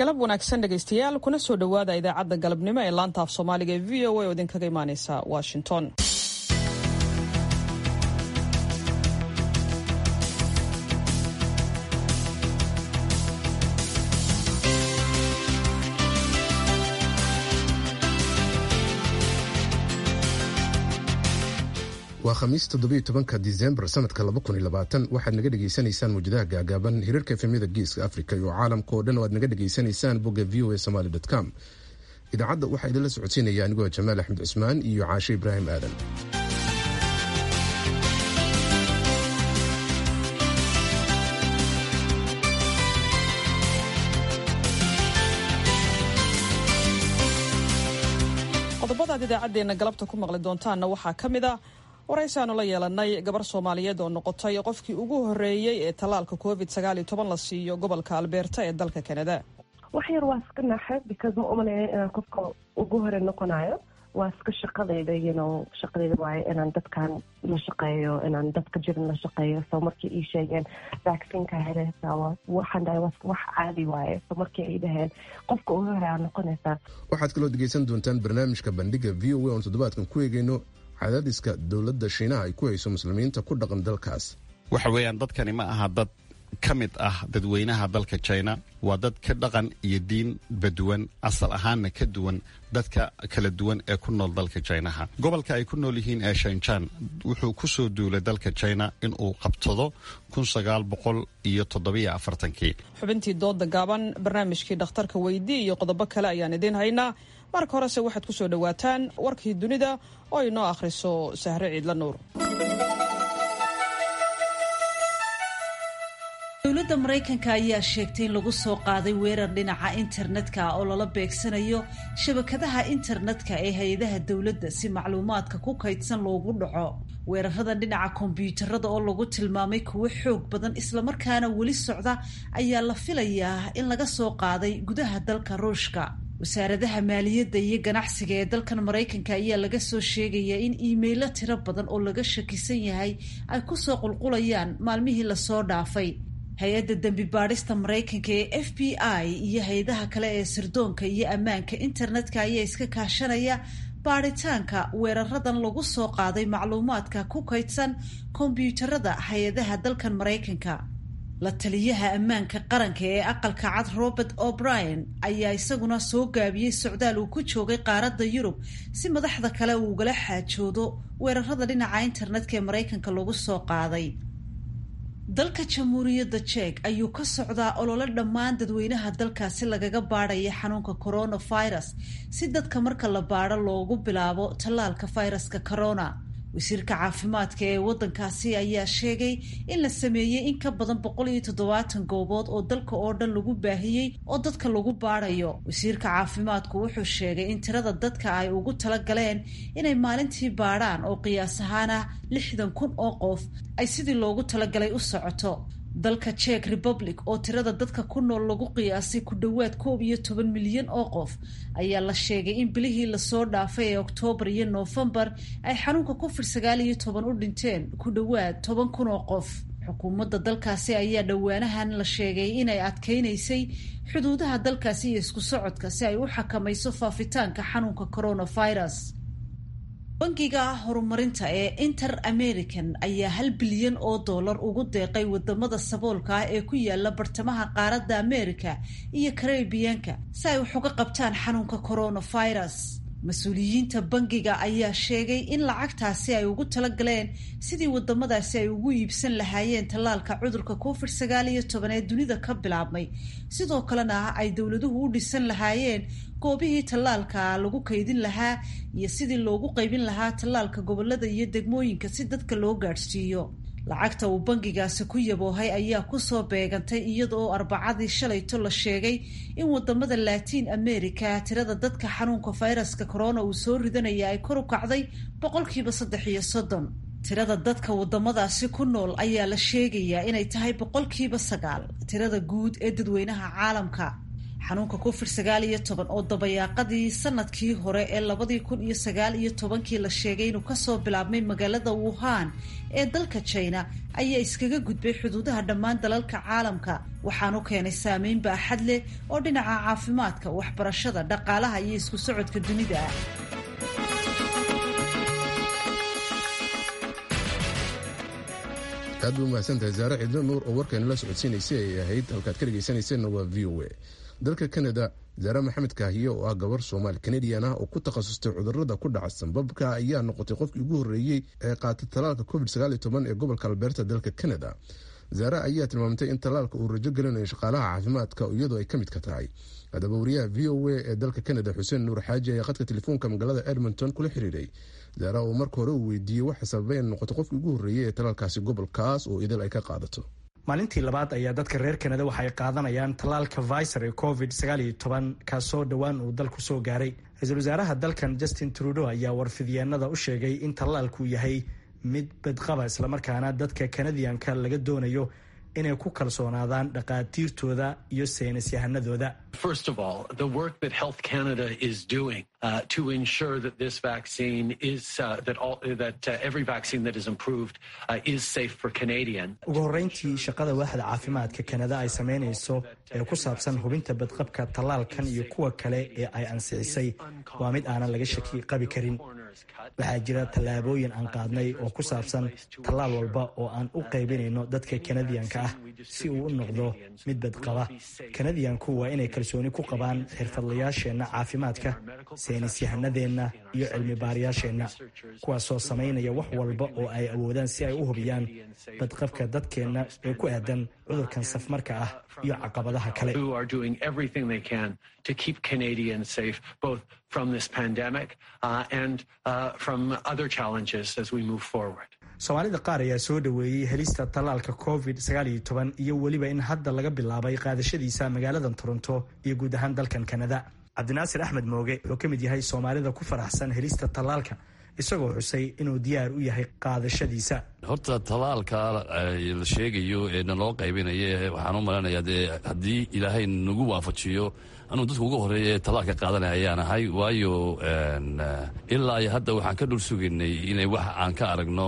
galab wanaagsan dhegaystayaal kuna soo dhowaada idaacadda galabnimo ee laanta af soomaaliga ee v o a oo idinkaga imaaneysa washington waa khamiis toddobiyo tobanka disembar sanadka laba kun iyo labaatan waxaad naga dhegaysanaysaan mawjadaha gaagaaban hirarka efemyada geeska africa iyo caalamka oo dhan oo aad naga dhegaysanaysaan bogga v o a somaly com idaacadda waxaa idinla socodsiinaya anigoo jamaal axmed cusmaan iyo caashe ibraahim aadan qodobadaad idaacaddeenna galabta ku maqli doontaanna waxaa ka mid a waraysaanu la yeelanay gabar soomaaliyeed oo noqotay qofkii ugu horreeyey ee tallaalka covid sagaal iyo toban la siiyo gobolka albeerta ee dalka kanada wax yar waa iska naxa because ma umaleeya inaan qofka ugu hore noqonayo waa iska shaqadayda yno shaqadayda waayo inaan dadkan la shaqeeyo inaan dadka jirin la shaqeeyo so markii ii sheegeen vaccineka heleysaa waxaan dhahay wax caadi waaye so markii ay dhaheen qofka ugu hore aa noqonaysaa waxaad kaloo dhegaysan doontaan barnaamijka bandhiga v o a oon toddobaadkan ku eegeyno cadaadiska dowladda shiinaha ay ku hayso muslimiinta ku dhaqan dalkaas waxa weeyaan dadkani ma aha dad ka mid ah dadweynaha dalka china waa dad ka dhaqan iyo diinba duwan asal ahaanna ka duwan dadka kala duwan ee ku nool dalka jinaha gobolka ay ku nool yihiin ee shanjan wuxuu ku soo duulay dalka china inuu qabtado kun sagaal boqol iyo toddobiyo afartankii xubintii dooda gaaban barnaamijkii dhakhtarka weydii iyo qodobo kale ayaan idiin haynaa marka horese waxaad ku soo dhowaataan warkii dunida oo inoo akhriso sahre ciidla nuur dowladda maraykanka ayaa sheegtay in lagu soo qaaday weerar dhinaca internetka oo lala beegsanayo shabakadaha internetka ee hay-adaha dowladda si macluumaadka ku kaydsan loogu dhaco weeraradan dhinaca kombyuutarada oo lagu tilmaamay kuwo xoog badan islamarkaana weli socda ayaa la filayaa in laga soo qaaday gudaha dalka ruushka wasaaradaha maaliyadda iyo ganacsiga ee dalkan maraykanka ayaa laga soo sheegayaa in iimaylo tiro badan oo laga shakisan yahay ay kusoo qulqulayaan maalmihii lasoo dhaafay hay-adda dembi baadhista maraykanka ee f b i iyo hay-adaha kale ee sirdoonka iyo ammaanka internetka ayaa iska kaashanaya baadhitaanka weeraradan lagu soo qaaday macluumaadka ku kaydsan kombyuutarada hay-adaha dalkan maraykanka la taliyaha ammaanka qaranka ee aqalka cad robert o'brien ayaa isaguna soo gaabiyey socdaal uu ku joogay qaaradda yurub si madaxda kale uu ugala xaajoodo weerarada dhinaca internetka ee maraykanka lagu soo qaaday dalka jamhuuriyadda jek ayuu ka socdaa olole dhammaan dadweynaha dalkaasi lagaga baadhaya xanuunka coronavirus si dadka marka la baadho loogu bilaabo tallaalka fayraska corona wasiirka caafimaadka ee waddankaasi ayaa sheegay in la sameeyey in ka badan boqol iyo toddobaatan goobood oo dalka oo dhan lagu baahiyey oo dadka lagu baadhayo wasiirka caafimaadku wuxuu sheegay in tirada dadka ay ugu tala galeen inay maalintii baadhaan oo qiyaas ahaan ah lixdan kun oo qof ay sidii loogu talagalay u socoto dalka jek republic oo tirada dadka ku nool lagu qiyaasay ku dhowaad koob iyo toban milyan oo qof ayaa la sheegay in bilihii lasoo dhaafay ee oktoobar iyo noofembar ay xanuunka covid sagaal iyo toban u dhinteen ku dhowaad toban kun oo qof xukuumadda dalkaasi ayaa dhowaanahan la sheegay inay adkeynaysay xuduudaha dalkaasi iyo isku socodka si ay u xakamayso faafitaanka xanuunka coronavirus bangiga horumarinta ee inter american ayaa hal bilyan oo dollar ugu deeqay wadamada saboolka ah ee ku yaala bartamaha qaaradda america iyo karebiyanka si ay wax uga qabtaan xanuunka coronavirus mas-uuliyiinta bangiga ayaa sheegay in lacagtaasi ay ugu talagaleen sidii wadamadaasi ay ugu iibsan lahaayeen tallaalka cudurka covid sagaal iyo toban ee dunida ka bilaabmay sidoo kalena ay dowladuhu u dhisan lahaayeen goobihii tallaalka lagu kaydin lahaa iyo sidii loogu qaybin lahaa tallaalka gobolada iyo degmooyinka si dadka loo gaadhsiiyo lacagta uu bangigaasi ku yaboohay ayaa kusoo beegantay iyada oo arbacadii shalayto la sheegay in wadamada latiin america tirada dadka xanuunka fayraska corona uu soo ridanaya ay kor u kacday boqolkiiba saddex iyo soddon tirada dadka wadamadaasi ku nool ayaa la sheegayaa inay tahay boqolkiiba sagaal tirada guud ee dadweynaha caalamka xanuunka covid sagaal iyo toban oo dabayaaqadii sanadkii hore ee labadii kun iyo sagaal iyo tobankii la sheegay inuu kasoo bilaabmay magaalada wuhan ee dalka jina ayaa iskaga gudbay xuduudaha dhammaan dalalka caalamka waxaanu keenay saameyn baaxad leh oo dhinaca caafimaadka waxbarashada dhaqaalaha iyo isku socodka dunida aad ba umahadsantahay zaare cidlo nuur oo warkayna la socodsiinaysay ay ahayd halkaad ka dhegaysanayseena waa v o a dalka canada zaare maxamed kaahiye oo ah gabar soomaali canadian ah oo ku takhasustay cudurada ku dhaca sanbabka ayaa noqotay qofkii ugu horreeyey ee qaatay talaalka covid ee gobolka albeerta dalka canada zaare ayaa tilmaamtay in talaalka uu rajo gelinayo shaqaalaha caafimaadka iyadoo ay ka mid ka tahay haddaba wariyaha v o a ee dalka canada xuseen nuur xaaji ayaa khadka telefoonka magaalada edmonton kula xiriiray zaara oo marka hore uu weydiiyey waxa sababay in noqoto qofkii ugu horreeyey ee talaalkaasi gobolkaas oo idil ay ka qaadato maalintii labaad ayaa dadka reer kanada waxay qaadanayaan tallaalka visor ee covid kaasoo dhowaan uu dalku soo gaaray ra-iisul wasaaraha dalkan justin trudeau ayaa warfidyeennada u sheegay in tallaalku yahay mid badqaba islamarkaana dadka kanadiyanka laga doonayo inay ku kalsoonaadaan dhaqaatiirtooda iyo saynis yahanadooda First of all, the work that Health Canada is doing uh, to ensure that this vaccine is uh, that all that uh, every vaccine that is improved uh, is safe for Canadian. ugu horreyntii shaqada waaxda caafimaadka kanada ay samaynayso ee ku saabsan hubinta badqabka tallaalkan iyo kuwa kale ee ay ansixisay waa mid aanan laga shaki qabi karin waxaa jira tallaabooyin aan qaadnay oo ku saabsan tallaal walba oo aan u qaybinayno dadka kanadiyanka ah si uu u noqdo mid badqaba kanadiyanku waa inay kalsooni ku qabaan xirfadlayaasheenna caafimaadka saynis yahanadeenna iyo cilmi baarayaasheenna kuwaasoo samaynaya wax walba oo ay awoodaan si ay u hubiyaan badqabka dadkeenna ee ku aadan cudurkan safmarka ah iyo caqabadaha kale Who are doing everything they can to keep Canadians safe, both from this pandemic uh, and uh, from other challenges as we move forward. soomaalida qaar ayaa soo dhoweeyey helista tallaalka covid iyo weliba in hadda laga bilaabay qaadashadiisa magaaladan toronto iyo guud ahaan dalkan kanada cabdinaasir axmed mooge wuxuu ka mid yahay soomaalida ku faraxsan helista tallaalka isagoo xusay inuu diyaar u yahay qaadashadiisa horta talaalka la sheegayo ee naloo qaybinaye waxaan u malanayaa dee haddii ilaahay nagu waafajiyo anuu dadka ugu horeeya ee talaalka qaadanaya ayaan ahay waayo ilaa iyo hadda waxaan ka dhul sugaynay inay wax aan ka aragno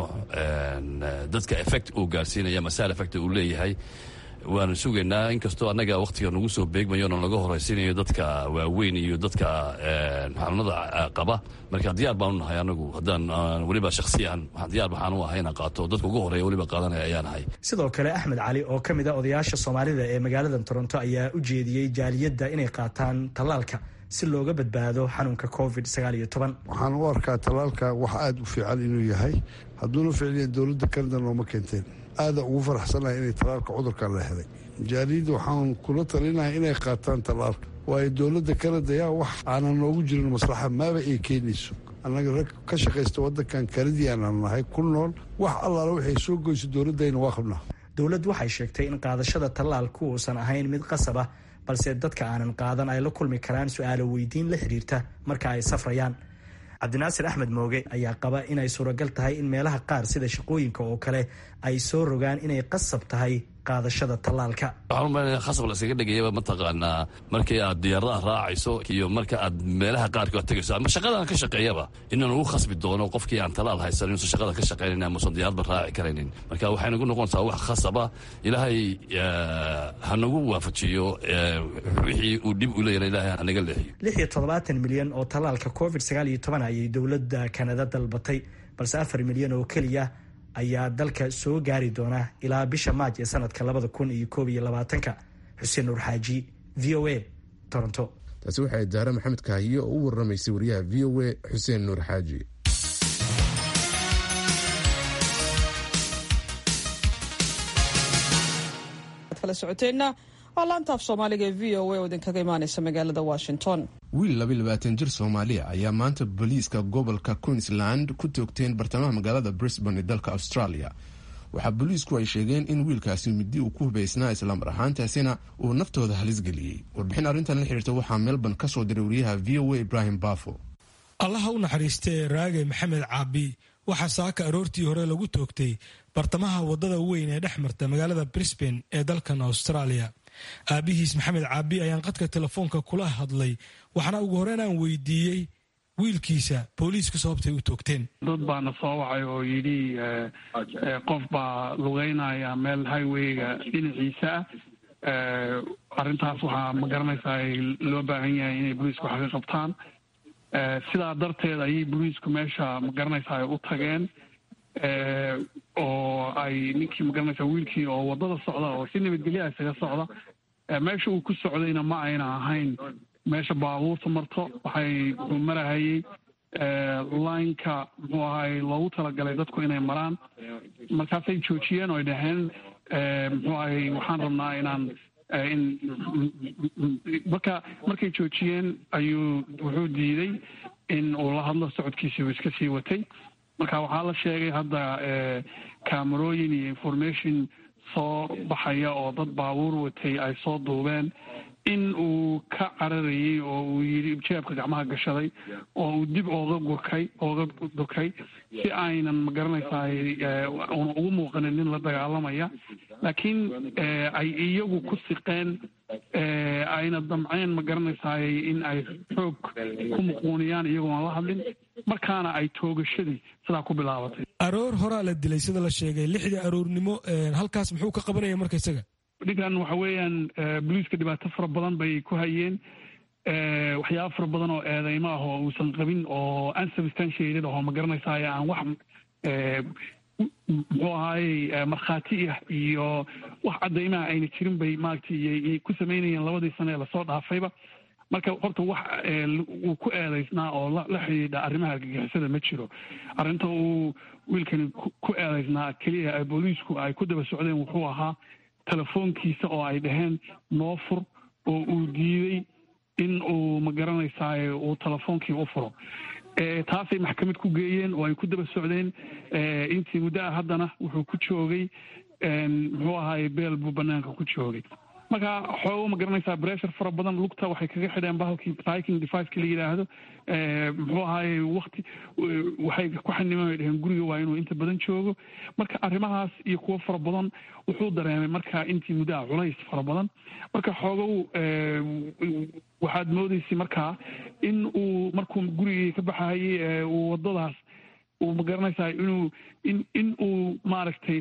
dadka effect uu gaarsiinaya masaal effect uu leeyahay waanu sugaynaa inkastoo annaga wakhtiga nagu soo beegmayo na laga horaysiinayo dadka waaweyn iyo dadka xanuunada qaba marka diyaar baanu nahay anagu haddaan weliba shakhsiyan diyaar waxaan u ahay inaan qaato dadka ugu horeeya weliba qaadanaya ayaan ahay sidoo kale axmed cali oo ka mid a odayaasha soomaalida ee magaalada toronto ayaa u jeediyey jaaliyadda inay qaataan tallaalka si looga badbaado xanuunka covid waxaan u arkaa tallaalka wax aada u fiican inuu yahay hadduuna ficliya dowladda kanada nooma keenteen aada ugu faraxsanahay inay tallaalka cudurkan la helay jaaliyadda waxaan kula talinahay inay qaataan tallaalka waayo dowladda kanada yaa wax aanan noogu jirin maslaxa maaba ay keenayso annaga rag ka shaqaysta waddankan kanadiyaanaan nahay ku nool wax allaala waxay soo goyso dowladdayna waa qabnaa dowladdu waxay sheegtay in qaadashada tallaalku uusan ahayn mid qasab ah balse dadka aanan qaadan ay la kulmi karaan su-aalo weydiin la xiriirta marka ay safrayaan cabdinaasir axmed mooge ayaa qaba inay suuragal tahay in meelaha qaar sida shaqooyinka oo kale ay soo rogaan inay qasab tahay qaadashada tallaalka waxaan umalanaya khasab la iskaga dhigayaba mataqaanaa markii aad diyaaradaha raacayso iyo marka aad meelaha qaarka aad tegayso ama shaqadan ka shaqeeyaba inaan ugu khasbi doono qofkii aan tallaal haysan inuusan shaqada ka shaqaynayn amausan diyaaradba raaci karaynin marka waxay nagu noqonaysaa wax khasaba ilaahay ha nagu waafajiyo wixii uu dhib u leeyahay ilaahay hanaga leexiyo lix iyo toddobaatan milyan oo tallaalka covid sagaal iyo toban ayay dowladda kanada dalbatay balse afar milyan oo keliya ayaa dalka soo gaari doona ilaa bisha maaj ee sanadka labada kun iyo koob iyo labaatanka xuseen nuur xaaji v o a toronto taasi waxay daare maxamed kaahiye oo u waramaysay wariyaha v o a xuseen nuur xaaji kala socoteenna waa laantaaf soomaaliga ee v o a oo idinkaga imaaneysa magaalada washington wiil labayilabaatan jir soomaaliya ayaa maanta booliiska gobolka queensland ku toogteen bartamaha magaalada brisbane ee dalka australia waxaa booliisku ay sheegeen in wiilkaasi midi uu ku hubaysnaa islamar ahaantaasina uu naftooda halis geliyey warbixin arrintan la xiriirta waxaa melbourne ka soo diray wariyaha v o a ibrahim bafo allaha u naxariistee raage maxamed caabi waxaa saaka aroortii hore lagu toogtay bartamaha waddada weyn ee dhex marta magaalada brisbane ee dalkan australia aabihiis maxamed caabi ayaan qadka telefoonka kula hadlay waxaana ugu horeyn aan weydiiyey wiilkiisa booliisku sababtay u toogteen dad baana soo wacay oo yidhi qof baa lugeynaya meel highweyga dhinaciisa ah arrintaas waxaa ma garanaysaa loo baahan yahay inay booliisku wax ka qabtaan sidaa darteed ayay booliisku meesha ma garanaysaa u tageen oo ay ninkii ma garanaysaa wiilkii oo waddada socda oo si nabadgelya isaga socda meesha uu ku socdayna ma ayna ahayn meesha baabuurta marto waxay marahayey lineka muxuu ahay loogu talagalay dadku inay maraan markaasay joojiyeen oo ay dhaheen muxuu ahay waxaan rabnaa inaan in marka markay joojiyeen ayuu wuxuu diiday in uu la hadlo socodkiisii uu iska sii watay marka waxaa la sheegay hadda camerooyin iyo information soo baxaya oo dad baabuur watay ay soo duubeen in uu ka cararayey oo uu yidhi jeebka gacmaha gashaday oo uu dib ooga gurkay ooga durkay si aynan ma garanaysaay una ugu muuqanin nin la dagaalamaya laakiin ay iyagu ku siqeen ayna damceen ma garanaysaay in ay xoog ku muquuniyaan iyagoon la hadlin markaana ay toogashadii sidaa ku bilaabatay aroor horaa la dilay sida la sheegay lixdii aroornimo halkaas muxuu ka qabanaya marka isaga ninkan waxa weeyaan boliiska dhibaato fara badan bay ku hayeen waxyaaba fara badan oo eedeymo ah oo uusan qabin oo unsubstantiated oo ma garanaysaay aan wax muxuu ahaayey markhaati ah iyo wax caddaymaha ayna jirin bay maaragtay ku samaynayeen labadii sane ee lasoo dhaafayba marka horta wax uu ku eedaysnaa oo la xidhiidha arrimaha argagixisada ma jiro arrinta uu wiilkani ku eedaysnaa keliya booliisku ay ku daba socdeen wuxuu ahaa telefoonkiisa oo ay dhaheen noo fur oo uu diiday in uu ma garanaysaay uu telefoonkii u furo taasay maxkamad ku geeyeen oo ay ku daba socdeen intii muddo ah haddana wuxuu ku joogay muxuu ahaay beel buu banaanka ku joogay marka xoogo ma garanaysaa bressure fara badan lugta waxay kaga xidheen bahalkii piking deviceka la yidhaahdo muxuu ahaaye wakti waxay ku xaniman ay dheheen guriga waa inuu inta badan joogo marka arrimahaas iyo kuwo fara badan wuxuu dareemay marka intii muddaha culays fara badan marka xoogow waxaad moodaysay markaa in uu markuu gurigii ka baxayay uu waddadaas uu ma garanaysaa inuu in in uu maaragtay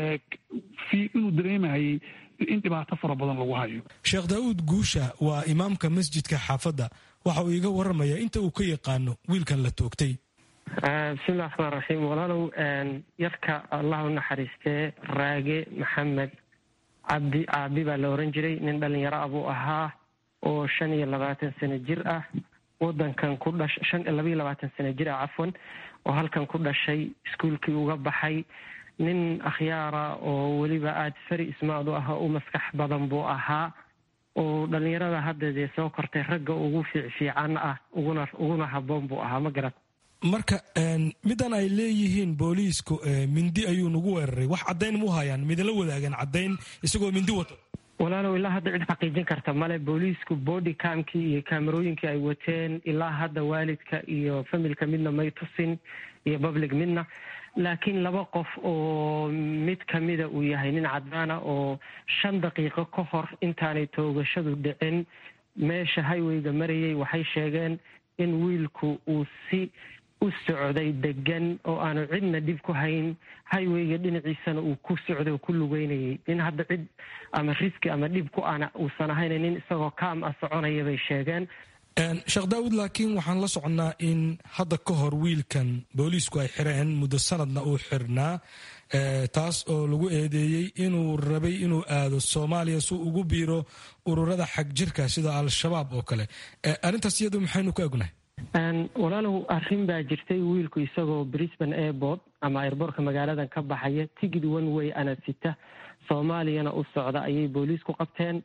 inuu dareemahayay in dhibaato fara badan lagu hayo sheekh daa'uud guusha waa imaamka masjidka xaafadda waxa uu iga warramayaa inta uu ka yaqaano wiilkan la toogtay bismillahi raxmaan raxiim walaalow yarka allah u naxariistee raage maxamed cabdi caabi baa la oran jiray nin dhalinyaro ah buu ahaa oo shan iyo labaatan sano jir ah wadankan ku dhash shan labaiyo labaatan sano jir ah cafwan oo halkan ku dhashay iskuolkii uga baxay nin akhyaara oo weliba aada fari ismaad u ah u maskax badan buu ahaa oo dhalinyarada hadda dee soo kortay ragga ugu fiicfiican ah uguna uguna habboon buu ahaa ma garat marka midan ay leeyihiin booliisku mindi ayuu nagu weeraray wax caddayn mu hayaan midala wadaagan caddayn isagoo mindi wato walaalow ilaa hadda cid xaqiijin karta male booliisku body camkii iyo kaamerooyinkii ay wateen ilaa hadda waalidka iyo familka midna may tusin iyo public midna laakiin laba qof oo mid kamida uu yahay nin cadaana oo shan daqiiqo ka hor intaanay toogashadu dhicin meesha highweyga marayay waxay sheegeen in wiilku uu si u socday degan oo aanu cidna dhib ku hayn highweyga dhinaciisana uu ku socday oo ku lugeynayay nin hadda cid ama riski ama dhib ku ana uusan ahayn nin isagoo kaam ah soconaya bay sheegeen sheekh daawud laakiin waxaan la soconnaa in hadda ka hor wiilkan booliisku ay xireen muddo sanadna uu xirnaa taas oo lagu eedeeyey inuu rabay inuu aado soomaaliya si ugu biiro ururada xag jirka sida al-shabaab oo kale arrintaas iyadu maxaynu ku egnahay walaalow arrin baa jirtay wiilku isagoo brisbane airport ama airboortka magaaladan ka baxaya tigid one way ana sita soomaaliyana u socda ayay booliisku qabteen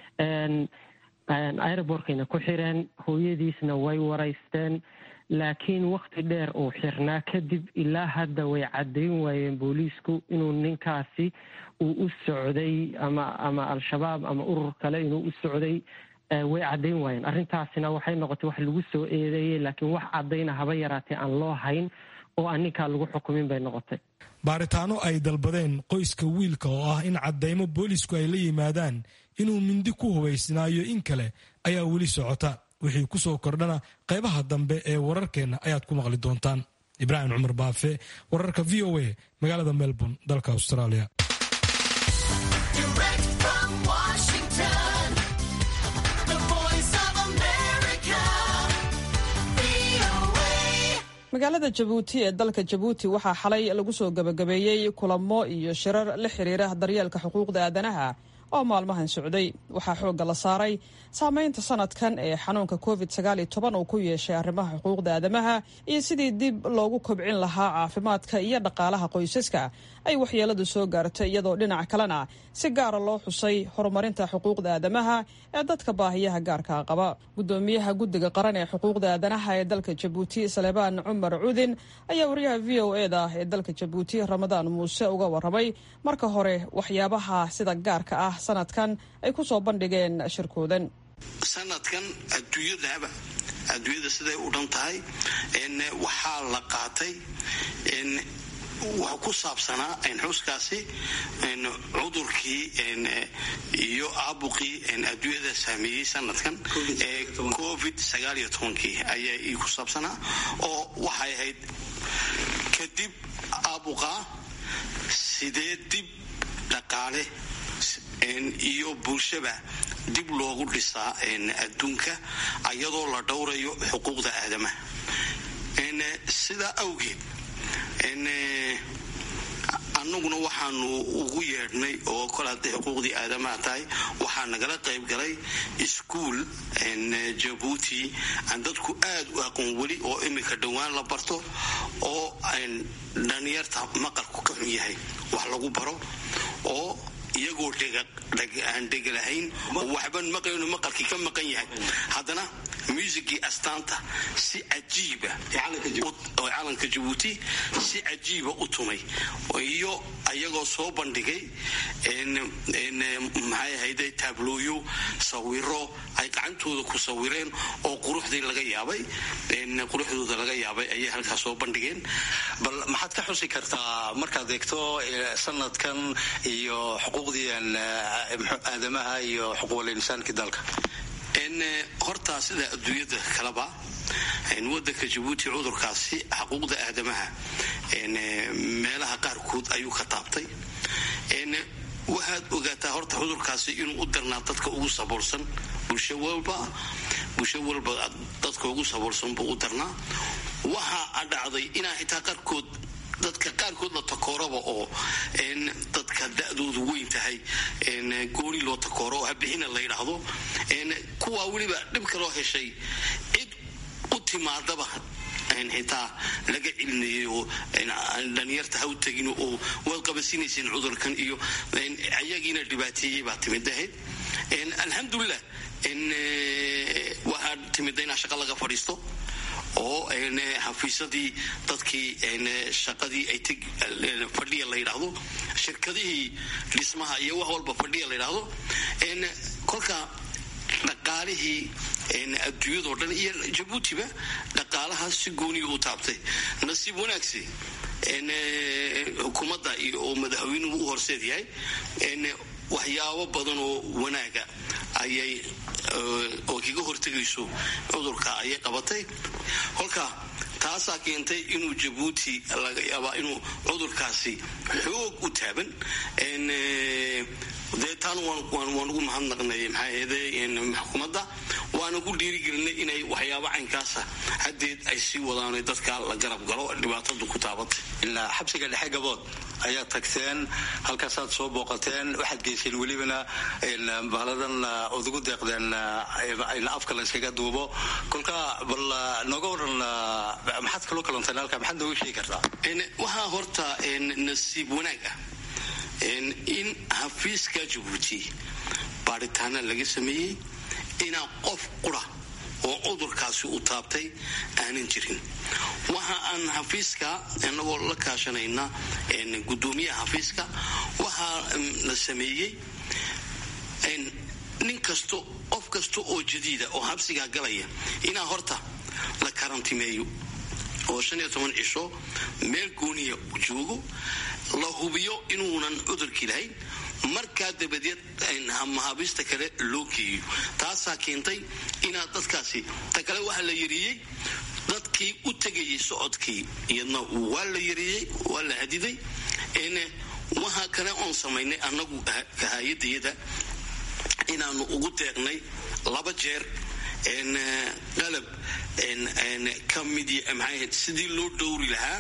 airbortkayna ku xireen hooyadiisna way waraysteen laakiin wakti dheer uu xirnaa kadib ilaa hadda way caddayn waayeen booliisku inuu ninkaasi uu u socday ama ama al-shabaab ama urur kale inuu u socday way caddayn waayeen arrintaasina waxay noqotay wax lagu soo eedeeyey laakiin wax caddayna haba yaraatee aan loo hayn oo aan ninkaa lagu xukumin bay noqotay baaritaano ay dalbadeen qoyska wiilka oo ah in caddaymo boolisku ay la yimaadaan inuu mindi ku hubaysnaayo in kale ayaa weli socota wixii ku soo kordhana qaybaha dambe ee wararkeenna ayaad ku maqli doontaan ibraahim cumar baafe wararka v o a magaalada melbourne dalka australia magaalada jabuuti ee dalka jabuuti waxaa xalay lagu soo gebagabeeyey kulamo iyo shirar la xiriira daryeelka xuquuqda aadanaha oo maalmahan socday waxaa xoogga la saaray saameynta sanadkan ee xanuunka covid uu ku yeeshay arrimaha xuquuqda aadamaha iyo sidii dib loogu kobcin lahaa caafimaadka iyo dhaqaalaha qoysaska ay waxyeeladu soo gaartay iyadoo dhinac kalena si gaara loo xusay horumarinta xuquuqda aadamaha ee dadka baahiyaha gaarka qaba gudoomiyaha guddiga qaran ee xuquuqda aadanaha ee dalka jabuuti salebaan cumar cudin ayaa wariyaha v o e da ee dalka jabuuti ramadaan muuse uga waramay marka hore waxyaabaha sida gaarka ah sanadkan ay ku soo bandhigeen shirkoodan sanadkan adduunyadaba adduunyada siday u dhan tahay waxaa la qaatay wuxuu ku saabsanaa xuskaasi cudurkii iyo aabuqii adduunyada saameeyey sanadkan ee covid ayaa ku saabsanaa oo waxay ahayd kadib aabuqa sidee dib dhaqaale iyo bulshaba dib loogu dhisaa adduunka iyadoo la dhowrayo xuquuqda aadamaha sidaa awgeed annaguna waxaanu ugu yeedhnay oo kol hadday xuquuqdii aadamaha tahay waxaa nagala qayb galay iskuol jabuuti aan dadku aad u aqoon weli oo imika dhowaan la barto oo dhalinyarta maqalku ka xun yahay wax lagu baro oo iyagoo aan dhegalahayn oo waxban maqlayno maqalkii ka maqan yahay haddana muusigii astaanta si cajiiba oo calanka jabuuti si cajiiba u tumay iyo ayagoo soo bandhigay maxay ahayde taablooyo sawiro ay gacantooda ku sawireen oo quruxdii laga yaabay quruxdooda laga yaabay ayay halkaas soo bandhigeen bal maxaad ka xusi kartaa markaad eegto sanadkan iyo xuquuqdii aadamaha iyo xuquuqul insaankii dalka hortaa sida adduunyada kaleba wadanka jabuuti cudurkaasi xuquuqda aadamaha meelaha qaarkood ayuu ka taabtay waxaad ogaataa horta cudurkaasi inuu u darnaa dadka ugu saboolsan bulsho walba bulsho walba dadka ugu saboolsan buu u darnaa waxaa dhacday inaa xitaa qaarkood dadka qaarkood la takooraba oo dadka da-doodu weyn tahay gooni loo takooro oo habixina la yidhaahdo kuwaa weliba dhibka loo heshay cid u timaadaba xitaa laga celinayay oo dhalinyarta ha u tegin oo waad qabasinayseen cudurkan iyo ayagiina dhibaateeyey baa timid ahayd alxamdulilah waxaa timida inaa shaqa laga fadhiisto oo xafiisadii dadkii shaqadii ay fadhiya la yidhaahdo shirkadihii dhismaha iyo wax walba fadhiya la yidhaahdo kolka dhaqaalihii adduunyadao dhan iyo jabuutiba dhaqaalahaas si gooniya u taabtay nasiib wanaagsi xukuumadda oo madaxweynuhu u horseed yahay waxyaabo badan oo wanaaga ayay oo kaga hortegayso cudurka ayay qabatay kolka taasaa keentay inuu jabuuti laga yaabaa inuu cudurkaasi xoog u taaban dee taan waan ugu mahadnaqnay maxaaheede xukuumadda waana ku dhiirigelinay inay waxyaabo caynkaasa haddeed ay sii wadaan dadka la garab galo dhibaatadu ku taabatay ilaa xabsiga dhexe gabood ayaad tagteen halkaasaad soo booqateen waxaad geyseen welibana bahladan ood ugu deeqdeen in afka la yskaga duubo kolka bal nooga waran maxaad kaloo kalanteen halka maxaad nooga sheegi kartaa waxaa horta nasiib wanaag ah in xafiiska jabuuti baaritaana laga sameeyey inaa qof qura oo cudurkaasi u taabtay aanan jirin waxa aan xafiiska inagoo la kaashanayna gudoomiyaha xafiiska waxaa la sameeyey nin kasto qof kasta oo jadiida oo xabsigaa galaya inaa horta la karantimeeyo oo shan iyo toban cisho meel gooniya joogo la hubiyo inuunan cudurkii lahayn markaa dabadeed mahaabista kale loo geeyo taasaa keentay inaad dadkaasi ta kale waxaa la yariyey dadkii u tegayay socodkii iyadna waa la yareeyey waa la hadiday waxa kale oon samaynay annagu kahayadayada inaanu ugu deeqnay laba jeer qalab ka mid maxay sidii loo dhowri lahaa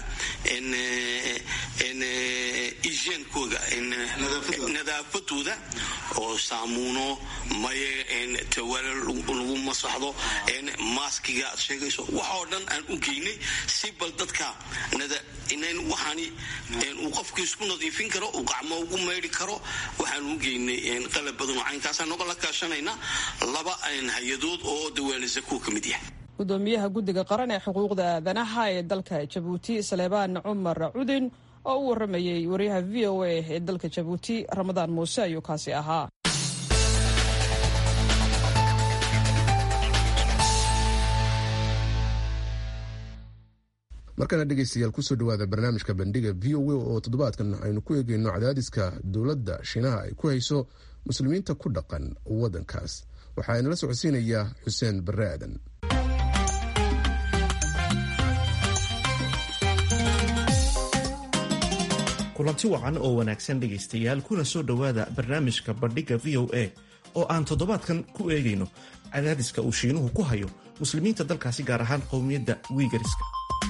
igeenkooda nadaafadooda oo saamuuno maye tawaala lagu masaxdo maaskiga aad sheegayso waxoo dhan aan u geynay si bal dadka waxaani uu qofku isku nadiifin karo uu gacmo ugu maydhi karo waxaan u geynay qalab badan oo caynkaasa noga la kaashanayna laba hay-adood oo dawaanisa kuwa ka mid yahay gudoomiyaha guddiga qaran ee xuquuqda aadanaha ee dalka jabuuti saleebaan cumar cudin oo u waramayey wariyaha v o a ee dalka jabuuti ramadaan muuse ayuu kaasi ahaa markana dhegeystayaal kusoo dhawaada barnaamijka bandhiga v o a oo toddobaadkan aynu ku eegeyno cadaadiska dowladda shiinaha ay ku hayso muslimiinta ku dhaqan waddankaas waxaa inala socodsiinayaa xuseen barre aadan kulanti wacan oo wanaagsan dhegaystayaal kuna soo dhowaada barnaamijka bandhigga v o a oo aan toddobaadkan ku eegayno cadaadiska uu shiinuhu ku hayo muslimiinta dalkaasi gaar ahaan qowmiyadda wiigariska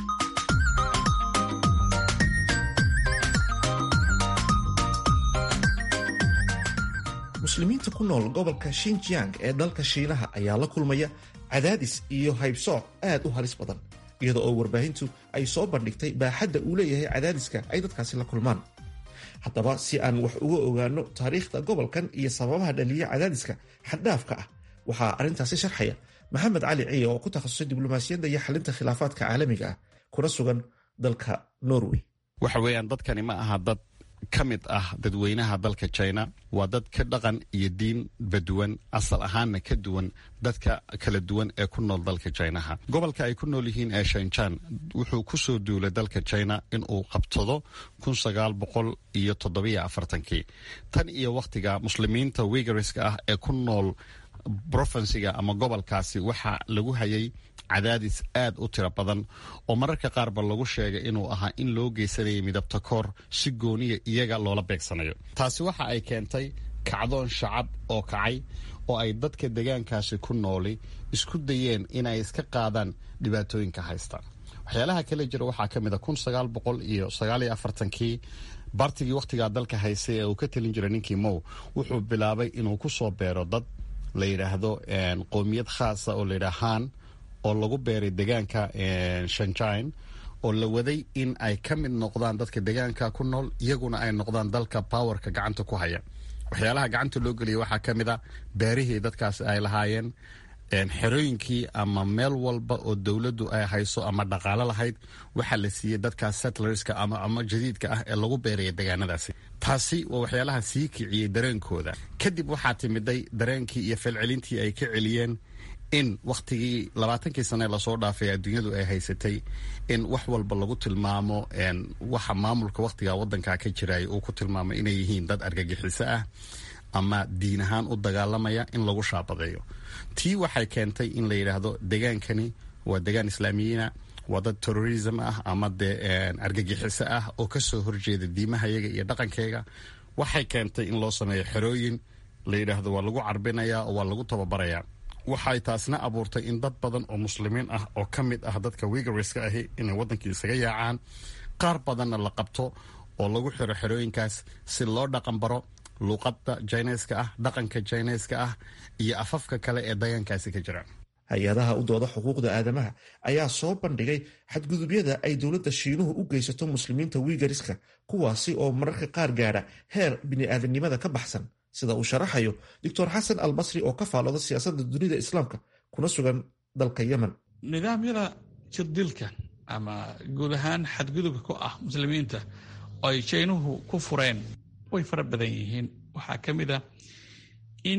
muslimiinta ku nool gobolka shinjiang ee dalka shiinaha ayaa la kulmaya cadaadis iyo haybsooc aad u halis badan iyada oo warbaahintu ay soo bandhigtay baaxadda uu leeyahay cadaadiska ay dadkaasi la kulmaan haddaba si aan wax uga ogaano taariikhda gobolkan iyo sababaha dhaliya cadaadiska xaddhaafka ah waxaa arrintaasi sharxaya maxamed cali ciye oo ku takhasusay diblomaasiyadda iyo xalinta khilaafaadka caalamiga ah kuna sugan dalka norway waxa weeyaan dadkani ma aha dad ka mid ah dadweynaha dalka china waa dad ka dhaqan iyo diin baduwan asal ahaanna ka duwan dadka kala duwan ee ku nool dalka chinaha gobolka ay ku nool yihiin ee shanjan wuxuu ku soo duulay dalka china inuu qabtado kun sagaal boqol iyo toddobiyo afartankii tan iyo wakhtiga muslimiinta wigariska ah ee ku nool provinsiga ama gobolkaasi waxaa lagu hayay cadaadis aad u tiro badan oo mararka qaarba lagu sheegay inuu ahaa in loo geysanayay midabta koor si gooniya iyaga loola beegsanayo taasi waxa ay keentay kacdoon shacab oo kacay oo ay dadka degaankaasi ku nooli isku dayeen inay iska qaadaan dhibaatooyinka haysta waxyaalaha kale jira waxaa ka mid a kun sagaal boqol iyo sagaaliyo afartankii bartigii wakhtigaa dalka haystay ee uu ka talin jiray ninkii mow wuxuu bilaabay inuu ku soo beero dad la yidhaahdo qoomiyad khaasa oo layidhaha han oo lagu beeray degaanka shanjine oo la waday in ay ka mid noqdaan dadka degaanka ku nool iyaguna ay noqdaan dalka powerka gacanta ku haya waxyaalaha gacanta loo geliyay waxaa ka mid a beerihii dadkaas ay lahaayeen xerooyinkii ama meel walba oo dowladdu ay hayso ama dhaqaalo lahayd waxaa la siiyey dadkaas settlerska ama jadiidka ah ee lagu beeraya degaanadaasi taasi waa waxyaalaha sii kiciyey dareenkooda kadib waxaa timiday dareenkii iyo falcelintii ay ka celiyeen in wakhtigii labaatankii sane lasoo dhaafay adduunyadu ay haysatay in wax walba lagu tilmaamo waxa maamulka wakhtiga wadanka ka jiraya uu ku tilmaamay inay yihiin dad argagixiso ah ama diin ahaan u dagaalamaya in lagu shaabadeeyo tii waxay keentay in la yidhaahdo degaankani waa degaan islaamiyiina waa dad terrorism ah ama dee argagixiso ah oo kasoo horjeeda diimahayaga iyo dhaqankeyga waxay keentay in loo sameeyo xerooyin la yidhaahdo waa lagu carbinaya oo waa lagu tababaraya waxay taasna abuurtay in dad badan oo muslimiin ah oo ka mid ah dadka wigariska ahi inay waddankii isaga yaacaan qaar badanna la qabto oo lagu xiro xerooyinkaas si loo dhaqan baro luuqadda jineska ah dhaqanka jineska ah iyo afafka kale ee degaankaasi ka jira hay-adaha u dooda xuquuqda aadamaha ayaa soo bandhigay xadgudubyada ay dowladda shiinuhu u geysato muslimiinta wiigariska kuwaasi oo mararka qaar gaadha heer bini'aadanimada ka baxsan sida uu sharaxayo doctor xasan al basri oo ka faalooda siyaasadda dunida islaamka kuna sugan dalka yemen nidaamyada jirdilka ama guud ahaan xadgudubka ku ah muslimiinta oo ay jaynuhu ku fureen way fara badan yihiin waxaa ka mid a in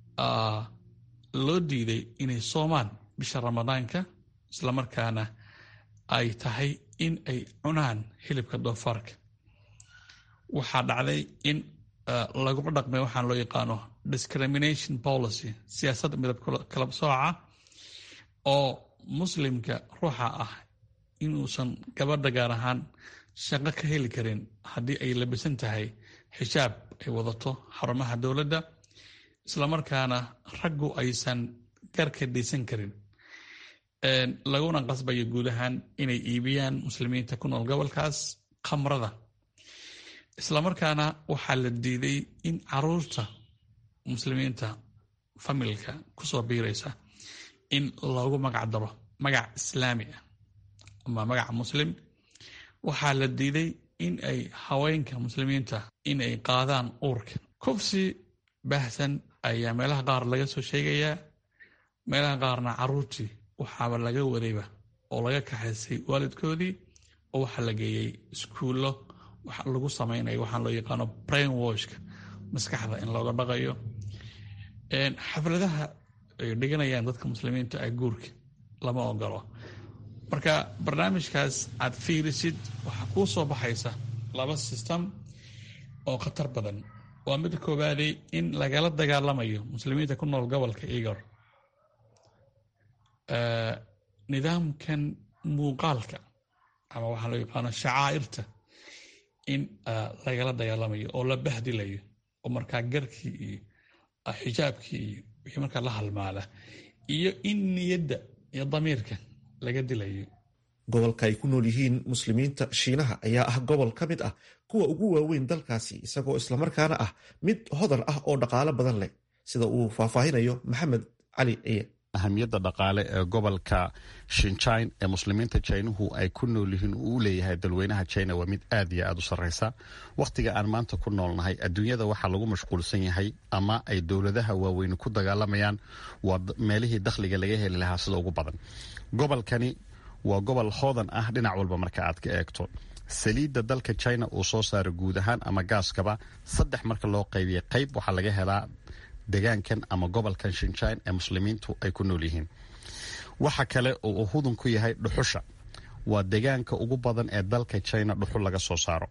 loo diiday inay soomaan bisha ramadaanka islamarkaana ay tahay in ay cunaan hilibka doofaarka waxaa dhacday in laguma dhaqmay waxaan loo yaqaano discrimination policy siyaasadda midab kala sooca oo muslimka ruuxa ah inuusan gabadha gaar ahaan shaqo ka heli karin haddii ay labisan tahay xijaab ay wadato xarumaha dowladda islamarkaana raggu aysan garka dhaysan karin laguna qasbayo guud ahaan inay iibiyaan muslimiinta ku nool gobolkaas khamrada islamarkaana waxaa la diiday in caruurta muslimiinta familka kusoo biiraysa in loogu magac daro magac islaami ah ama magaca muslim waxaa la diiday in ay haweenka muslimiinta in ay qaadaan uurka kufsi baahsan ayaa meelaha qaar laga soo sheegayaa meelaha qaarna caruurtii waxaaba laga wadayba oo laga kaxaysay waalidkoodii oo waxaa la geeyey iskuullo waxa lagu samaynayo waxaan loo yaqaano brain washka maskaxda in looga dhaqayo xafladaha ay dhiganayaan dadka muslimiinta ah guurka lama ogolo marka barnaamijkaas aad fiirisid waxaa kuu soo baxaysa laba system oo khatar badan waa mid koowaadey in lagala dagaalamayo muslimiinta ku nool gobolka igor nidaamkan muuqaalka ama waxaa loo yaqaano shacaa'irta in lagala dagaalamayo oo la bahdilayo oo markaa garkii iyo xijaabkii iyo wixii markaa la halmaala iyo in niyadda iyo damiirka laga dilayo gobolka ay ku nool yihiin muslimiinta shiinaha ayaa ah gobol ka mid ah kuwa ugu waaweyn dalkaasi isagoo islamarkaana ah mid hodan ah oo dhaqaalo badan leh sida uu faahfaahinayo maxamed cali ciye ahamiyadda dhaqaale ee gobolka shinjine ee muslimiinta jinuhu ay ku nool yihiin uu u leeyahay dalweynaha jina waa mid aad iyo aad u sarreysa wakhtiga aan maanta ku noolnahay adduunyada waxaa lagu mashquulsan yahay ama ay dowladaha waaweyni ku dagaalamayaan waa meelihii dakhliga laga heli lahaa sida ugu badan gobolkani waa gobol hoodan ah dhinac walba marka aad ka eegto saliidda dalka china uu soo saaro guud ahaan ama gaaskaba saddex marka loo qaybiyay qayb waxaa laga helaa degaankan ama gobolkan shinjine ee muslimiintu ay ku nool yihiin waxa kale oo uu hudun ku yahay dhuxusha waa degaanka ugu badan ee dalka china dhuxul laga soo saaro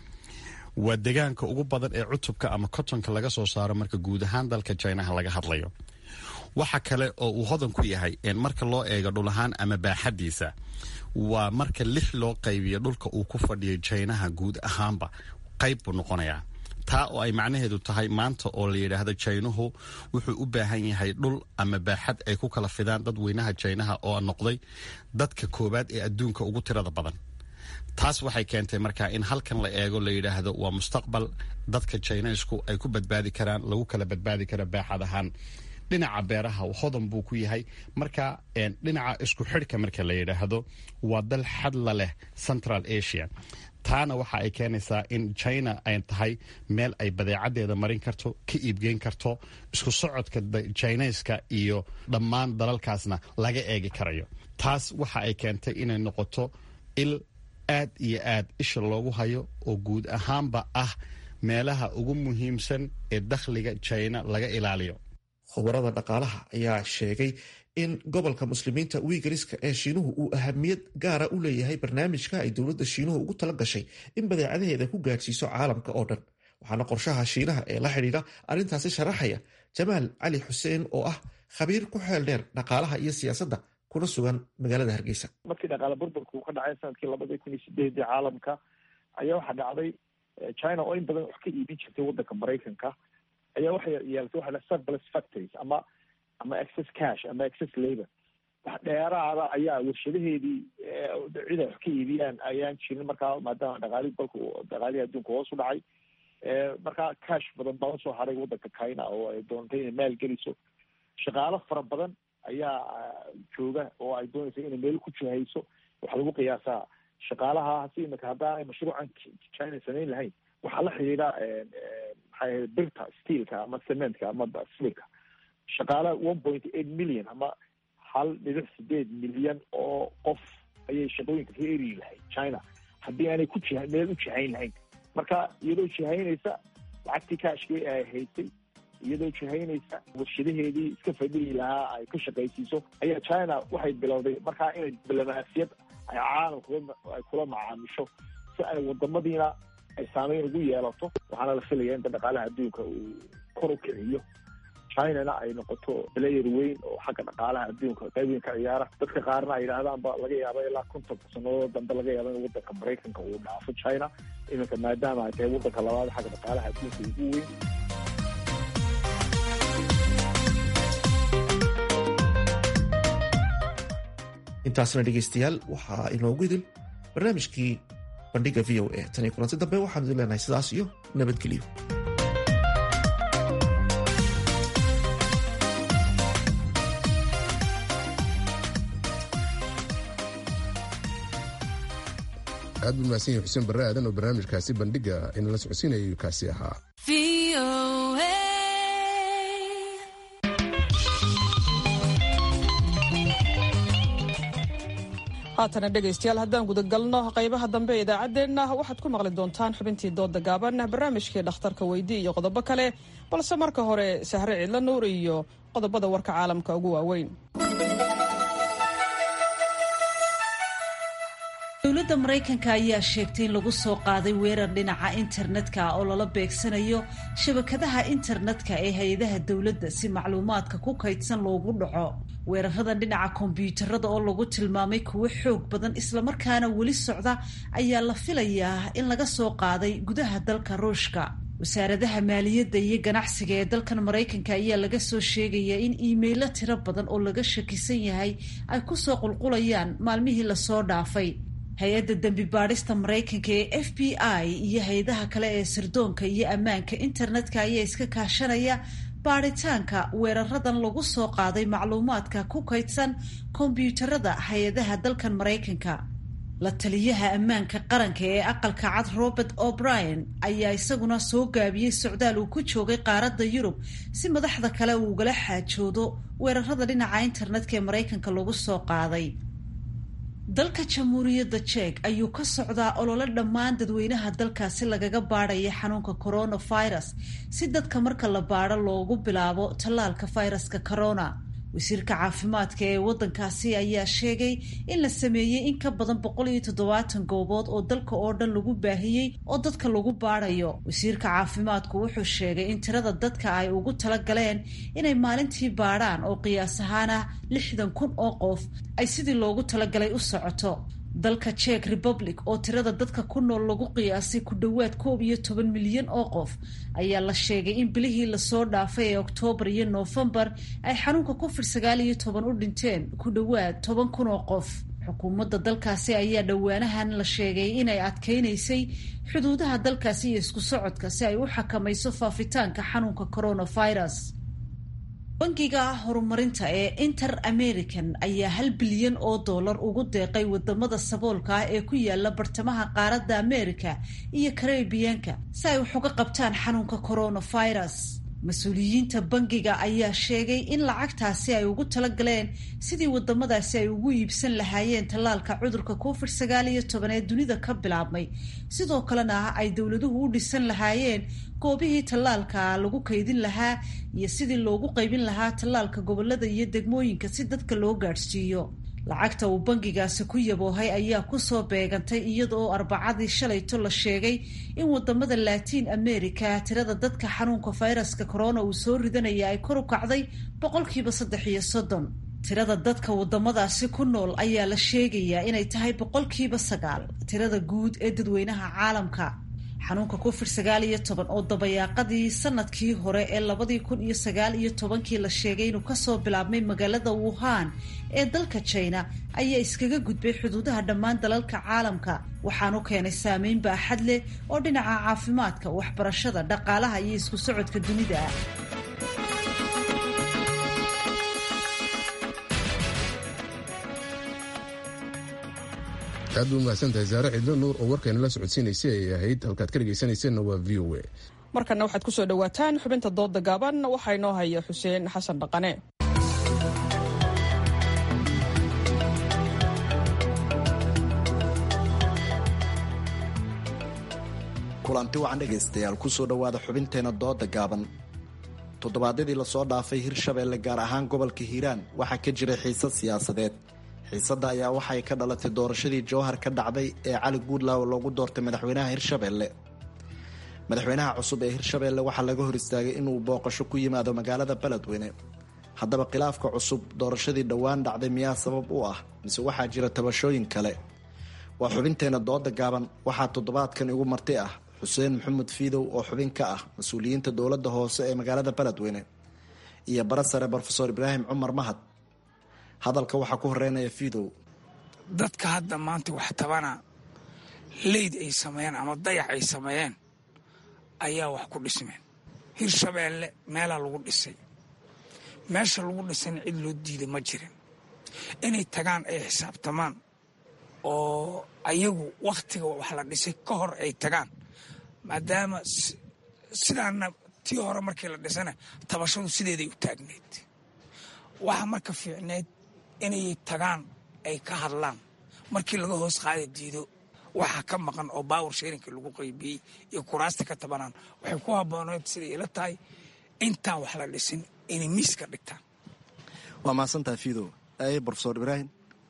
waa degaanka ugu badan ee cutubka ama kotonka laga soo saaro marka guud ahaan dalka jinaha laga hadlayo waxa kale oo uu hodan ku yahay marka loo eego dhul ahaan ama baaxadiisa waa marka lix loo qaybiyo dhulka uu ku fadhiyo jinaha guud ahaanba qayb buu noqonayaa taa oo ay macnaheedu tahay maanta oo la yidhaahdo jaynuhu wuxuu u baahan yahay dhul ama baaxad ay ku kala fidaan dadweynaha jaynaha oo noqday dadka koowaad ee adduunka ugu tirada badan taas waxay keentay markaa in halkan la eego la yidhaahdo waa mustaqbal dadka jaynaysku ay ku badbaadi karaan lagu kala badbaadi kara baaxad ahaan dhinaca beeraha hodan buu ku yahay marka dhinaca isku xidhka marka la yidhaahdo waa dal xadla leh central asia taana waxa ay keenaysaa in china ay tahay meel ay badeecadeeda marin karto ka iibgeyn karto isku socodka jinayska iyo dhammaan dalalkaasna laga eegi karayo taas waxa ay keentay inay noqoto il aad iyo aad isha loogu hayo oo guud ahaanba ah meelaha ugu muhiimsan ee dakhliga china laga ilaaliyo khubarada dhaqaalaha ayaa sheegay in gobolka muslimiinta wiigariska ee shiinuhu uu ahamiyad gaara u leeyahay barnaamijka ay dowladda shiinuhu ugu tala gashay in badeecadaheeda ku gaadhsiiso caalamka oo dhan waxaana qorshaha shiinaha ee la xidhiidha arrintaasi sharaxaya jamaal cali xuseen oo ah khabiir ku xeel dheer dhaqaalaha iyo siyaasadda kuna sugan magaalada hargeysa markii dhaqaale burburka uu ka dhacay sanadkii labadii kun iyo sideedii caalamka ayaa waxaa dhacday china oo in badan wax ka iibin jirtay waddanka maraykanka ayaa waxay yeelatay waxa la surplus factories ama ama excess cash ama excess labor wax dheeraada ayaa warshadaheedii cid ay wax ka iibiyaan ayaan jirin markaa maadaama dhaqaalii dalka dhaqaalihii adduunka hoos u dhacay markaa cash badan baa usoo haray waddanka china oo ay doontay inay maal geliso shaqaalo fara badan ayaa jooga oo ay doonaysa inay meel ku jihayso waxaa lagu qiyaasaa shaqaalaha si imika haddaan mashruucan china samayn lahayn waxaa la xidhiidha maxay ahayd birta steelka ama cementka ama silka shaqaala one point eight million ama hal dhibic sideed milyan oo qof ayay shaqooyinka ka eri lahayd china haddii aanay ku jiha meel u jihayn lahayn marka iyadoo jihaynaysa lacagtii kaashkii ay haysay iyadoo jihaynaysa warshadaheedii iska fadhihi lahaa ay ka shaqaysiiso ayaa china waxay bilowday markaa inay diblomaasiyad ay caalamka ay kula macaamisho si ay wadamadiina ay saameyn ugu yeelato waxaana la filaya inta dhaqaalaha adduunka uu kor u kiciyo chinana ay noqoto player weyn oo xagga dhaqaalaha adduunka qayb weyn ka ciyaara dadka qaarna ay yidhaahdaan ba laga yaaba ilaa konton sanadood dambe laga yaaba in wadanka maraykanka uu dhaafo china iminka maadaama ay tahay wadanka labaad xagga dhaqaalaha adduunka ugu weyn intaasna dhegaystayaal waxaa inoogu idil barnaamijkii bandhiga v o a tan iyo kulanti dambe waxaanu idin leenahay sidaas iyo nabadgelyo aad buu mahadsan yahay xuseen barre aadan oo barnaamijkaasi bandhiga inala socodsiinayay kaasi ahaa haatana dhegaystayaal haddaan gudagalno qaybaha dambe ee idaacaddeenna waxaad ku maqli doontaan xubintii dooda gaaban barnaamijkii dhakhtarka weydii iyo qodobo kale balse marka hore sahre ciidla nuur iyo qodobada warka caalamka ugu waaweyn dowladda maraykanka ayaa sheegtay in lagu soo qaaday weerar dhinaca internetka oo lala beegsanayo shabakadaha internetka ee hay-adaha dowladda si macluumaadka ku kaydsan loogu dhaco weeraradan dhinaca kombyuutarada oo lagu tilmaamay kuwo xoog badan islamarkaana weli socda ayaa la filayaa in laga soo qaaday gudaha dalka ruushka wasaaradaha maaliyadda iyo ganacsiga ee dalkan maraykanka ayaa laga soo sheegayaa in iimaylo tiro badan oo laga shakisan yahay ay kusoo qulqulayaan maalmihii lasoo dhaafay hay-adda dembi baadhista maraykanka ee f b i iyo hay-adaha kale ee sirdoonka iyo ammaanka internetka ayaa iska kaashanaya baadhitaanka weeraradan lagu soo qaaday macluumaadka ku kaydsan kombyuutarada hay-adaha dalkan maraykanka la taliyaha ammaanka qaranka ee aqalka cad robert o'brien ayaa isaguna soo gaabiyey socdaal uu ku joogay qaaradda yurub si madaxda kale uu ugala xaajoodo weerarada dhinaca internetka ee maraykanka lagu soo qaaday dalka jamhuuriyadda jek ayuu ka socdaa olole dhammaan dadweynaha dalkaasi lagaga baadhaya xanuunka coronavirus si dadka marka la baadho loogu bilaabo tallaalka fayraska corona wasiirka caafimaadka ee waddankaasi ayaa sheegay in la sameeyey in ka badan boqol iyo toddobaatan goobood oo dalka oo dhan lagu baahiyey oo dadka lagu baadhayo wasiirka caafimaadku wuxuu sheegay in tirada dadka ay ugu tala galeen inay maalintii baadhaan oo qiyaas ahaan ah lixdan kun oo qof ay sidii loogu talagalay u socoto dalka jek republic oo tirada dadka ku nool lagu qiyaasay ku dhowaad koob iyo toban milyan oo qof ayaa la sheegay in bilihii lasoo dhaafay ee oktoobar iyo noofembar ay xanuunka covid sagaal iyo toban u dhinteen ku dhowaad toban kun oo qof xukuumadda dalkaasi ayaa dhowaanahan la sheegay inay adkeynaysay xuduudaha dalkaasi iyo isku socodka si ay u xakamayso faafitaanka xanuunka coronavirus bangiga horumarinta ee inter american ayaa hal bilyan oo dollar ugu deeqay wadamada saboolka ah ee ku yaala bartamaha qaaradda america iyo karebiyanka si ay wax uga qabtaan xanuunka coronavirus mas-uuliyiinta bangiga ayaa sheegay in lacagtaasi ay ugu talagaleen sidii wadamadaasi ay ugu iibsan lahaayeen tallaalka cudurka covid sagaal iyo toban ee dunida ka bilaabmay sidoo kalena ay dowladuhu u dhisan lahaayeen goobihii tallaalka lagu kaydin lahaa iyo sidii loogu qaybin lahaa tallaalka gobolada iyo degmooyinka si dadka loo gaadhsiiyo lacagta uu bangigaasi ku yaboohay ayaa kusoo beegantay iyada oo arbacadii shalayto la sheegay in wadamada latiin america tirada dadka xanuunka fayraska corona uu soo ridanaya ay kor u kacday boqolkiiba saddex iyo soddon tirada dadka wadamadaasi ku nool ayaa la sheegayaa inay tahay boqolkiiba sagaal tirada guud ee dadweynaha caalamka xanuunka covid sagaal iyo toban oo dabayaaqadii sanadkii hore ee labadii kun iyo sagaal iyo tobankii la sheegay inuu kasoo bilaabmay magaalada wuhan ee dalka china ayaa iskaga gudbay xuduudaha dhammaan dalalka caalamka waxaanu keenay saameyn baaxad leh oo dhinaca caafimaadka waxbarashada dhaqaalaha iyo isku socodka dunida ah aad ba umahadsan tahay saare cidlo nuur oo warkayna la socodsiinaysay ay ahayd halkaad ka dhegaysanayseena waa v o a markana waxaad ku soo dhowaataan xubinta dooda gaaban waxaa inoo haya xuseen xasan dhaqane kulanti wacan dhegaystayaal kusoo dhowaada xubinteena dooda gaaban toddobaadyadii lasoo dhaafay hirshabeelle gaar ahaan gobolka hiiraan waxaa ka jiray xiise siyaasadeed xiisadda ayaa waxay ka dhalatay doorashadii jowhar ka dhacday ee cali guudlaaw loogu doortay madaxweynaha hirshabeelle madaxweynaha cusub ee hirshabeelle waxaa laga hor istaagay inuu booqasho ku yimaado magaalada beledweyne haddaba khilaafka cusub doorashadii dhowaan dhacday miyaa sabab u ah mise waxaa jira tabashooyin kale waa xubinteenna dooda gaaban waxaa toddobaadkan igu marti ah xuseen maxamed fiidow oo xubin ka ah mas-uuliyiinta dowladda hoose ee magaalada beledweyne iyo bara sare brofesor ibraahim cumar mahad hadalka waxaa ku horeynaya fiidow dadka hadda maanta wax tabana leyd ay sameeyeen ama dayax ay sameeyeen ayaa wax ku dhismeen hirshabeelle meelaa lagu dhisay meesha lagu dhisayna cid loo diiday ma jirin inay tagaan ay xisaabtamaan oo ayagu wakhtiga wax la dhisay ka hor ay tagaan maadaama sidaana tii hore markii la dhisana tabashadu sideeday u taagneyd waxaa marka fiicneyd inay tagaan ay ka hadlaan markii laga hoos qaada diido waxaa ka maqan oo baawar sheerinka lagu qaybiyey iyo kuraasta ka tabanaan waxay ku habbooneyd siday ila tahay intaan wax la dhisin inay miiska dhigtaan waa mahadsantaha fiidow aye brofesor ibraahim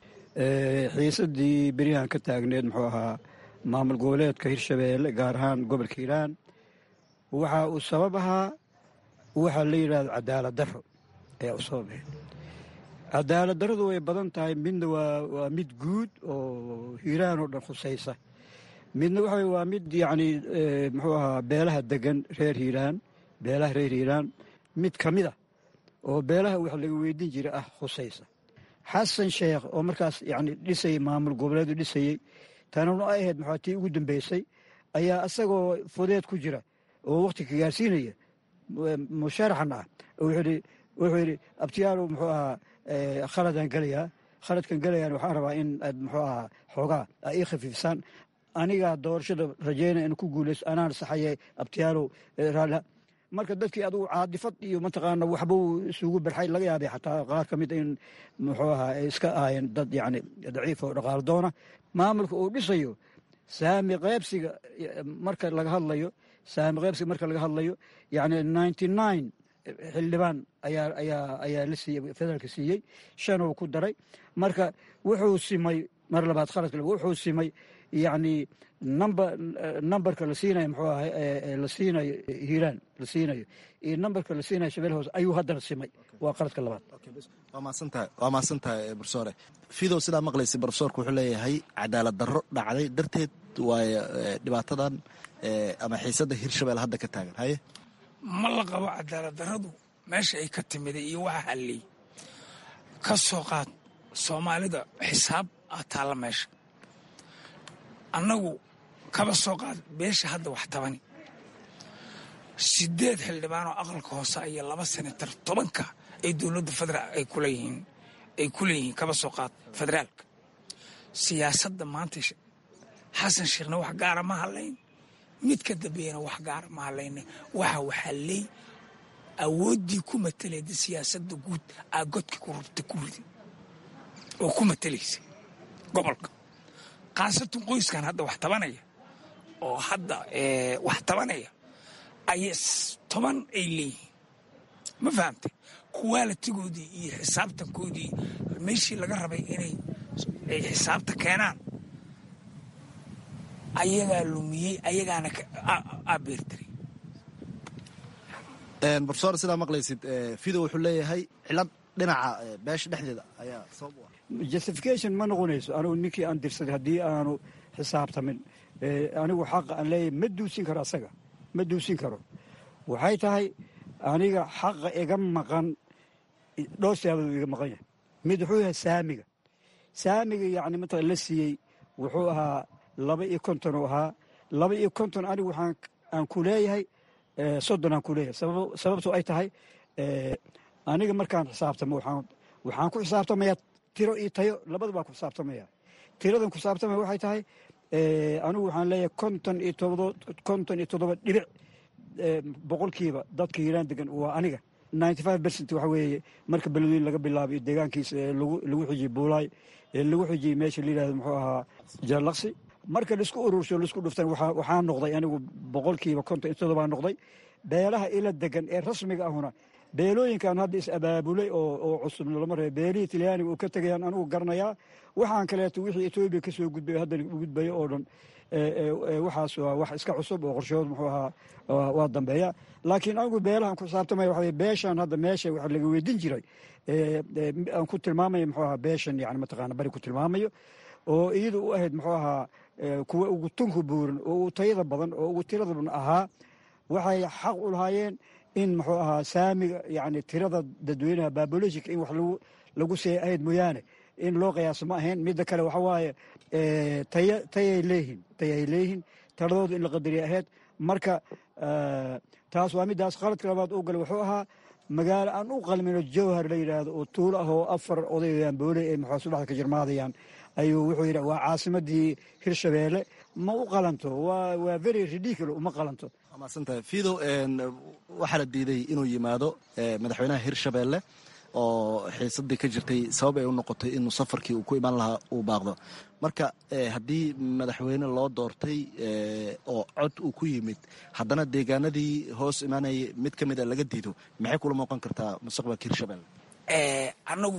xiisadii beryahan ka taagneed muxuu ahaa maamul goboleedka hirshabeelle gaar ahaan gobolka hiiraan waxa uu sabab ahaa waxaa la yidhahdo cadaalad daro ayaa u sababahayd cadaalad daradu way badan tahay midna waa mid guud oo hiiraan oo dhan khusaysa midna waxa waa mid yacni muxuu ahaa beelaha degan reer hiiraan beelaha reer hiiraan mid ka mid a oo beelaha wax laga weydiin jira ah khusaysa xasan sheekh oo markaas yani dhisayay maamul goboleedu dhisayey tanuna ay ahayd maxaa tii ugu dambeysay ayaa isagoo fudeed ku jira oo wakhti ka gaarsiinaya musharaxan ah wuxuu yidhi abtiyaalow muxuu ahaa khaladaan gelayaa khaladkan gelayaan waxaan rabaa in aad muxuu ahaa xoogaa a ii khafiifsaan anigaa doorashada rajaynaya in ku guulayso anaan saxaye abtiyaalow raaliha marka dadkii adugu caadifad iyo mataqaana waxbuu isugu barxay laga yaabay xataa qaar ka mid in muxuu ahaa ay iska ahaayeen dad yacni daciif oo dhaqaalo doona maamulka uu dhisayo saami qaybsiga marka laga hadlayo saami qaybsiga marka laga hadlayo yacni ninety nine xildhibaan ayaa ayaa ayaa la siiyey federaalka siiyey shan uu ku daray marka wuxuu simay mar labaad khaladka wuxuu simay yacni number numberka la siinayo muxuu ahay la siinayo hiiraan la siinayo iyo numberka la siinayo shabelle hoose ayuu haddana simay waa qaladka labaad waa mahadsantahay waa mahadsantahay brofesore fidow sidaa maqlaysa brofesorku wuxuu leeyahay cadaalad darro dhacday darteed waayo dhibaatadan ama xiisadda hirshabelle hadda ka taagan haye ma la qabo cadaalad darradu meesha ay ka timiday iyo waxa halliy ka soo qaad soomaalida xisaab aa taalla meesha annagu kaba soo qaad beesha hadda wax tabani sideed xildhibaan oo aqalka hoose iyo laba senatar tobanka ay dowladda federaal ay kuleeyihiin ay ku leeyihiin kaba soo qaad federaalka siyaasadda maanta xasan sheekhna wax gaara ma hadlayn mid ka dambeeyana wax gaara ma hadlayna waxa waxaa leey awooddii ku matalayda siyaasadda guud aa godka ku rabta ku ridi oo ku matalaysa gobolka khaasatan qoyskan hadda wax tabanaya oo hadda wax tabanaya aya toban ay leeyihiin ma fahamtay kuwaalitigoodii iyo xisaabtankoodii meeshii laga rabay inay ay xisaabta keenaan ayagaa lumiyey ayagaana abeertiray brofesor sidaa maqlaysid fido wuxuu leeyahay cilad dhinaca beesha dhexdeeda ayaa sabab u ah justification ma noqonayso anugu ninkii aan dirsaday haddii aanu xisaabtamin anigu xaqa aan leeyahay ma duusin karo asaga ma duusin karo waxay tahay aniga xaqa iga maqan dhowr siyaabood iga maqan yahay mid wuxuu yahay saamiga saamiga yacni matala la siiyey wuxuu ahaa laba iyo konton uu ahaa laba iyo konton anigu waxaan aan ku leeyahay soddon aan ku leeyahay sababto ay tahay aniga markaan xisaabtamo waxaan waxaan ku xisaabtamayaa tiro iyo tayo labada baa ku xisaabtamaya tiradan ku xisaabtamaya waxay tahay anigu waxaan leeyahay konton iyo todoba konton iyo toddoba dhibic boqolkiiba dadka hiiraan degan waa aniga ninety five percent waxa weeye marka beledweyn laga bilaabayo deegaankiisa lagu lagu xijiyey buulaay lagu xijiyey meesha la yidhahdo muxuu ahaa jaalaqsi marka laisku urursho laisku dhuftan waxaa noqday anigu boqolkiiba konton iyo toddobaa noqday beelaha ila degan ee rasmiga ahuna beelooyinkan hadda is abaabulay oo cusub lama ree beelihii talyaaniga uu ka tegayaan anugu garanayaa waxaan kaleeto wixii etoobiya ka soo gudbay haddana u gudbayo oo dhan waxaas waa wax iska cusub oo qorshahood muxuu ahaa waa dambeeya laakiin anigu beelahan ku xisaabtamaya waxa beeshan hadda meesha waxa laga weydin jiray aan ku tilmaamayo muxuu ahaa beeshan yani mataqaana bari ku tilmaamayo oo iyada u ahayd muxuu ahaa kuwa ugu tunka buuran oo ugu tayada badan oo ugu tirada badan ahaa waxay xaq u lahaayeen in muxuu ahaa saamiga yani tirada dadweynaha babolojika in wax lagu lagu see ahayd mooyaane in loo qiyaaso ma ahayn midda kale waxa waaye taya tayay leeyihin tayay leeyihin taladooda in la qadariya ahayd marka taas waa middaas qaladka labaad u gala wuxuu ahaa magaalo aan u qalmino jowhar la yidhaahdo oo tuulo ah oo afar odayayaan booley ay maxaa subaxda ka jirmaadayaan ayuu wuxuu yidhi waa caasimadii hirshabeelle ma u qalanto waa waa very ridiculo uma qalanto maadsantahay fiidow waxaa la diiday inuu yimaado madaxweynaha hirshabeelle oo xiisadii ka jirtay sabab ay u noqotay inuu safarkii uu ku imaan lahaa uu baaqdo marka haddii madaxweyne loo doortay oo cod uu ku yimid haddana deegaanadii hoos imaanayay mid ka mid a laga diido maxay kula muuqan kartaa mustaqbalka hirshabelle annagu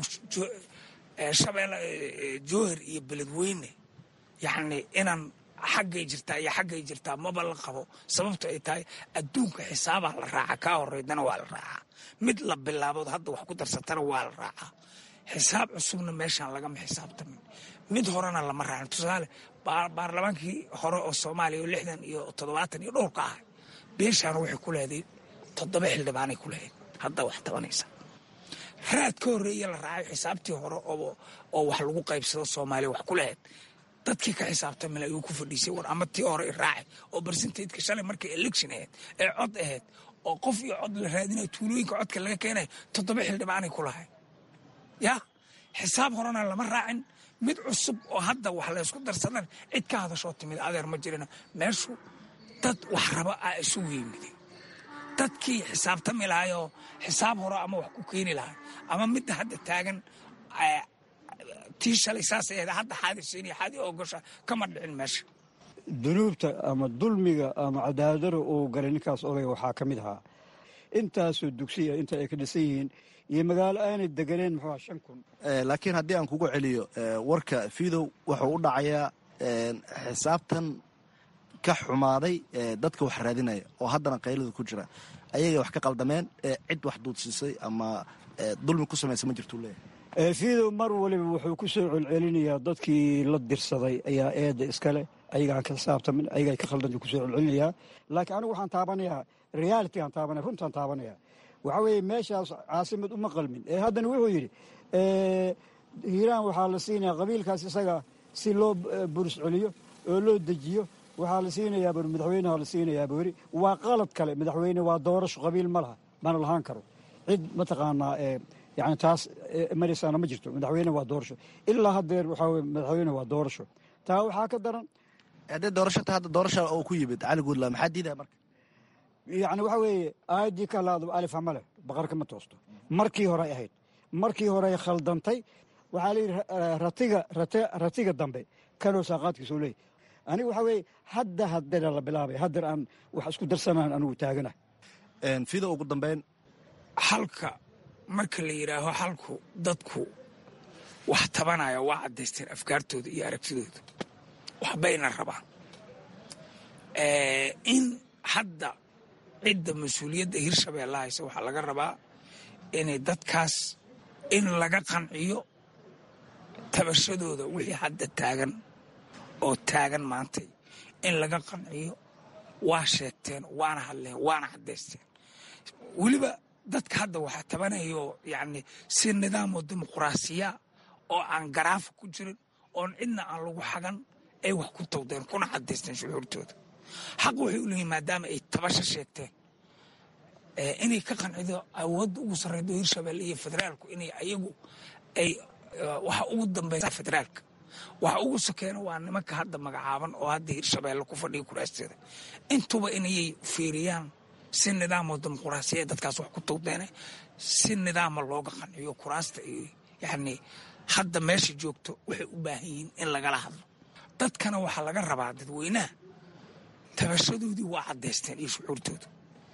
shabeelle jowhar iyo beledweyne yacni inaan xaggay jirtaa iyo xaggay jirtaa maba la qabo sababto ay tahay adduunka xisaabaa la raaca kaa horeydana waa la raacaa mid la bilaabood hadda wax ku darsatana waa la raacaa xisaab cusubna meeshaan lagama xisaabtamin mid horena lama raacin tusaale baarlamaankii hore oo soomaaliya oo lixdan iyo toddobaatan iyo dhowrka ah beeshaana waxay ku leeday toddoba xildhibaanay ku lahayd hadda wax tabanaysa raad ka horreeye la raacay xisaabtii hore oo wax lagu qaybsado soomaaliya wax ku lahayd dadkii ka xisaabtamila ayuu ku fadhiisay war ama tii hore raacay oo barsentateka shalay markay election ahayd ee cod ahayd oo qof iyo cod la raadinayo tuulooyinka codka laga keenayo toddoba xildhibaanay ku lahay ya xisaab horena lama raacin mid cusub oo hadda wax laysku darsadan cid ka hadashoo timid adeer ma jirina meeshu dad wax raba a isugu yimid dadkii xisaabtami lahaayoo xisaab hore ama wax ku keeni lahay ama midda hadda taagan tii shalay saasay ahayd hadda xaadisiiniyo xaadi ogosha kama dhicin meesha dunuubta ama dulmiga ama cadaadara uu galay ninkaas odayga waxaa ka mid ahaa intaasoo dugsiya inta ay ka dhisan yihiin iyo magaalo aanay deganeen muxuu shan kun laakiin haddii aan kugu celiyo warka fidow wuxuu u dhacayaa xisaabtan ka xumaaday dadka wax raadinaya oo haddana qaylada ku jira ayagay wax ka qaldameen cid wax duudsiisay ama dulmi ku samaysa ma jirtuu leeyahay fidow mar waliba wuxuu ku soo celcelinayaa dadkii la dirsaday ayaa eedda iskale ayagaan ka xisaabtamin ayagaa ka khaldan kusoo celcelinayaa laakiin anigu waxaan taabanayaa realitygaan taabanaya runtaan taabanaya waxaa weeye meeshaas caasimad uma qalmin ee haddana wuxuu yidhi hiiraan waxaa la siinayaa qabiilkaas isaga si loo buris celiyo oo loo dejiyo waxaa la siinayaa bur madaxweyneha la siinayaa buri waa qalad kale madaxweyne waa doorasho qabiil ma laha mana lahaan karo cid mataqaanaa yani taas maraysaana ma jirto madaxweyne waa doorasho ilaa hadeer waxaa weye madaxweyne waa doorasho taa waxaa ka daran haddee doorashata hadda doorasha oo ku yimid cali guudla maxaa diidaya marka yani waxaa weeye aayadii ka laado alif hama leh baqarka ma toosto markii horey ahayd markii horey khaldantay waxaa layidhi ratiga ratiga dambe kanoo saaqaadkiisuu leeyahy aniga waxaa weeye hadda hadeera la bilaabay hadeer aan wax isku darsanaan anigu taagana fido ugu dambeyn halka marka la yidhaaho halku dadku wax tabanaya waa caddaysteen afkaartooda iyo aragtidooda waxbayna rabaan in hadda cidda mas-uuliyadda hirshabeelle haysa waxaa laga rabaa inay dadkaas in laga qanciyo tabashadooda wixii hadda taagan oo taagan maantay in laga qanciyo waa sheegteen waana hadleen waana caddaysteen weliba dadka hadda waxaa tabanayo yacni si nidaamo dimuquraasiya oo aan garaafa ku jirin oon cidna aan lagu xagan ay wax ku tawdeen kuna caddaysteen shucuurtooda xaq waxay u leeyihin maadaama ay tabasho sheegteen inay ka qancido awoodda ugu sarreydo hirshabelle iyo federaalku inay ayagu ay waxa ugu dambeysa federaalka waxa ugu sokeena waa nimanka hadda magacaaban oo hadda hirshabelle ku fadhiya kuraasteeda intuba inayay fiiriyaan si nidaamo dimuquraasiya dadkaas wax ku tawdeene si nidaama looga qanciyo kuraasta iyo yacni hadda meesha joogto waxay u baahan yihiin in lagala hadlo dadkana waxaa laga rabaa dadweynaha tabashadoodii waa caddaysteen iyo shucuurtooda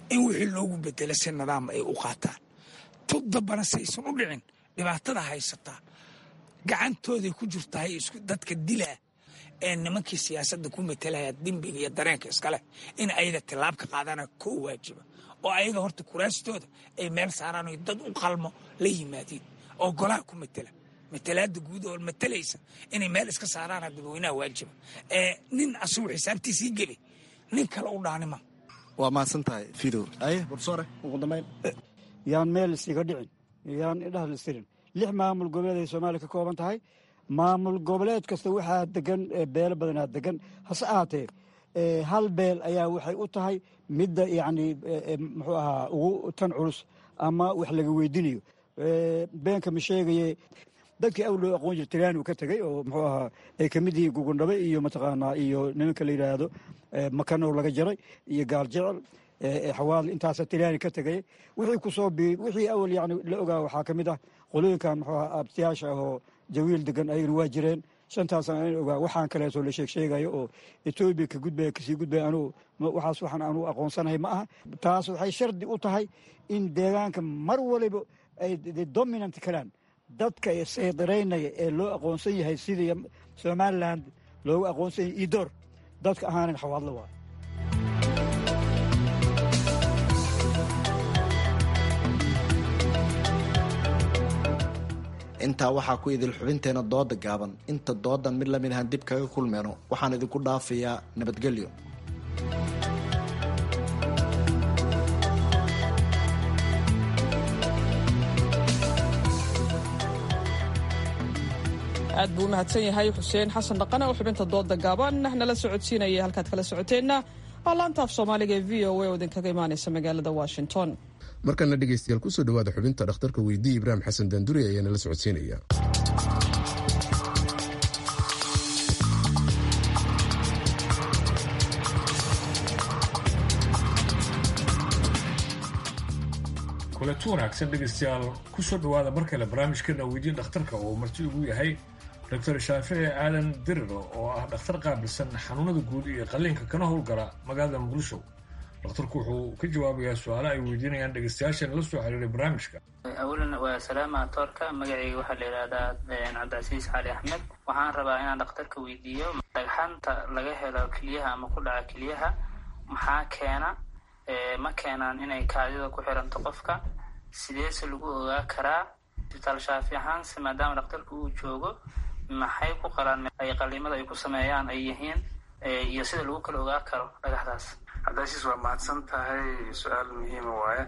in wixii loogu bedelo si nidaam ay u qaataan tug dambana si aysan u dhicin dhibaatada haysataa gacantooday ku jirtahay dadka dilaa ee nimankii siyaasadda ku matalaya dembiga iyo dareenka iskaleh in ayaga tilaab ka qaadana koo waajiba oo ayaga horta kuraastooda ay meel saaraan o dad u qalmo la yimaadiin oo golaha ku matela matalaada guud oo matalaysa inay meel iska saaraana dadweynaha waajiba ee nin asugu xisaabtiisii geli nin kale u dhaanima waa mahadsan tahay fidow aye bursore ugu dambayn yaan meel isiga dhicin yaan idhaha listirin lix maamul goboleed ay soomaaliya ka kooban tahay maamul goboleed kasta waxaa degan beelo badanaa degan hase ahaatee hal beel ayaa waxay u tahay midda yacni muxuu ahaa ugu tan culus ama wax laga weydiinayo beenka ma sheegaye dadkii awl loo aqoon jira tiraani ka tegey oo muxuu ahaa ay ka mid yihiin gugundhabe iyo mataqaanaa iyo nimanka la yidhaahdo makanow laga jaray iyo gaal jecel xawaadl intaasa tiraani ka tegay wixii kusoo bi wixii awal yani la ogaa waxaa ka mid ah qolooyinkan muxuu ahaa abtiyaasha ahoo jawiil degan ayagana waa jireen shantaasna an ogaa waxaan kaleeto la sheeg sheegayo oo etoobiya ka gudbaya kasii gudbaya anugu waxaas waxaan anugu aqoonsanahay ma aha taas waxay shardi u tahay in deegaanka mar waliba ay dominant karaan dadka saydareynaya ee loo aqoonsan yahay sidii somalilan loogu aqoonsan yahay idoor dadka ahaanan xawaadlo waa intaa waxaa ku idil xubinteena dooda gaaban inta doodan mid lamid ahaan dib kaga kulmeyno waxaan idinku dhaafayaa nabadgelyo aad buu u mahadsan yahay xuseen xasan dhaqane oo xubinta dooda gaaban nala socodsiinaya halkaad kala socoteenna waa laanta af soomaaliga ee v o a oo idinkaga imaanaysa magaalada washington markana dhegeystayaal kusoo dhawaada xubinta dhakhtarka weydii ibraahim xasan daanduri ayaa nala socodsiinaya kulanti wanaagsan dhegaystayaal kusoo dhawaada mar kale barnaamijkeena weydiin dhakhtarka oo marti ugu yahay doctor shaafici aadan diriro oo ah dhakhtar qaabilsan xanuunada guud iyo qalliinka kana howlgala magaalada muqdisho dhakhtarku wuxuu ka jawaabayaa su-aalo ay weydiinayaan dhegaystayaashan la soo xiriiray barnaamijka awalan waa salaama toorka magacayga waxaa la yidhahdaa cabdicasiis cali axmed waxaan rabaa inaan dhakhtarka weydiiyo dhagxanta laga helo keliyaha ama ku dhaca keliyaha maxaa keena ma keenaan inay kaadida ku xiranto qofka sideese lagu ogaa karaa isbitaal shaafi ahaanse maadaama dhakhtarka uu joogo maxay ku qalaan ay qaliimada ay ku sameeyaan ay yihiin iyo sida lagu kala ogaa karo dhagaxdaas cabdicasiis waa mahadsan tahay su-aal muhiima waaye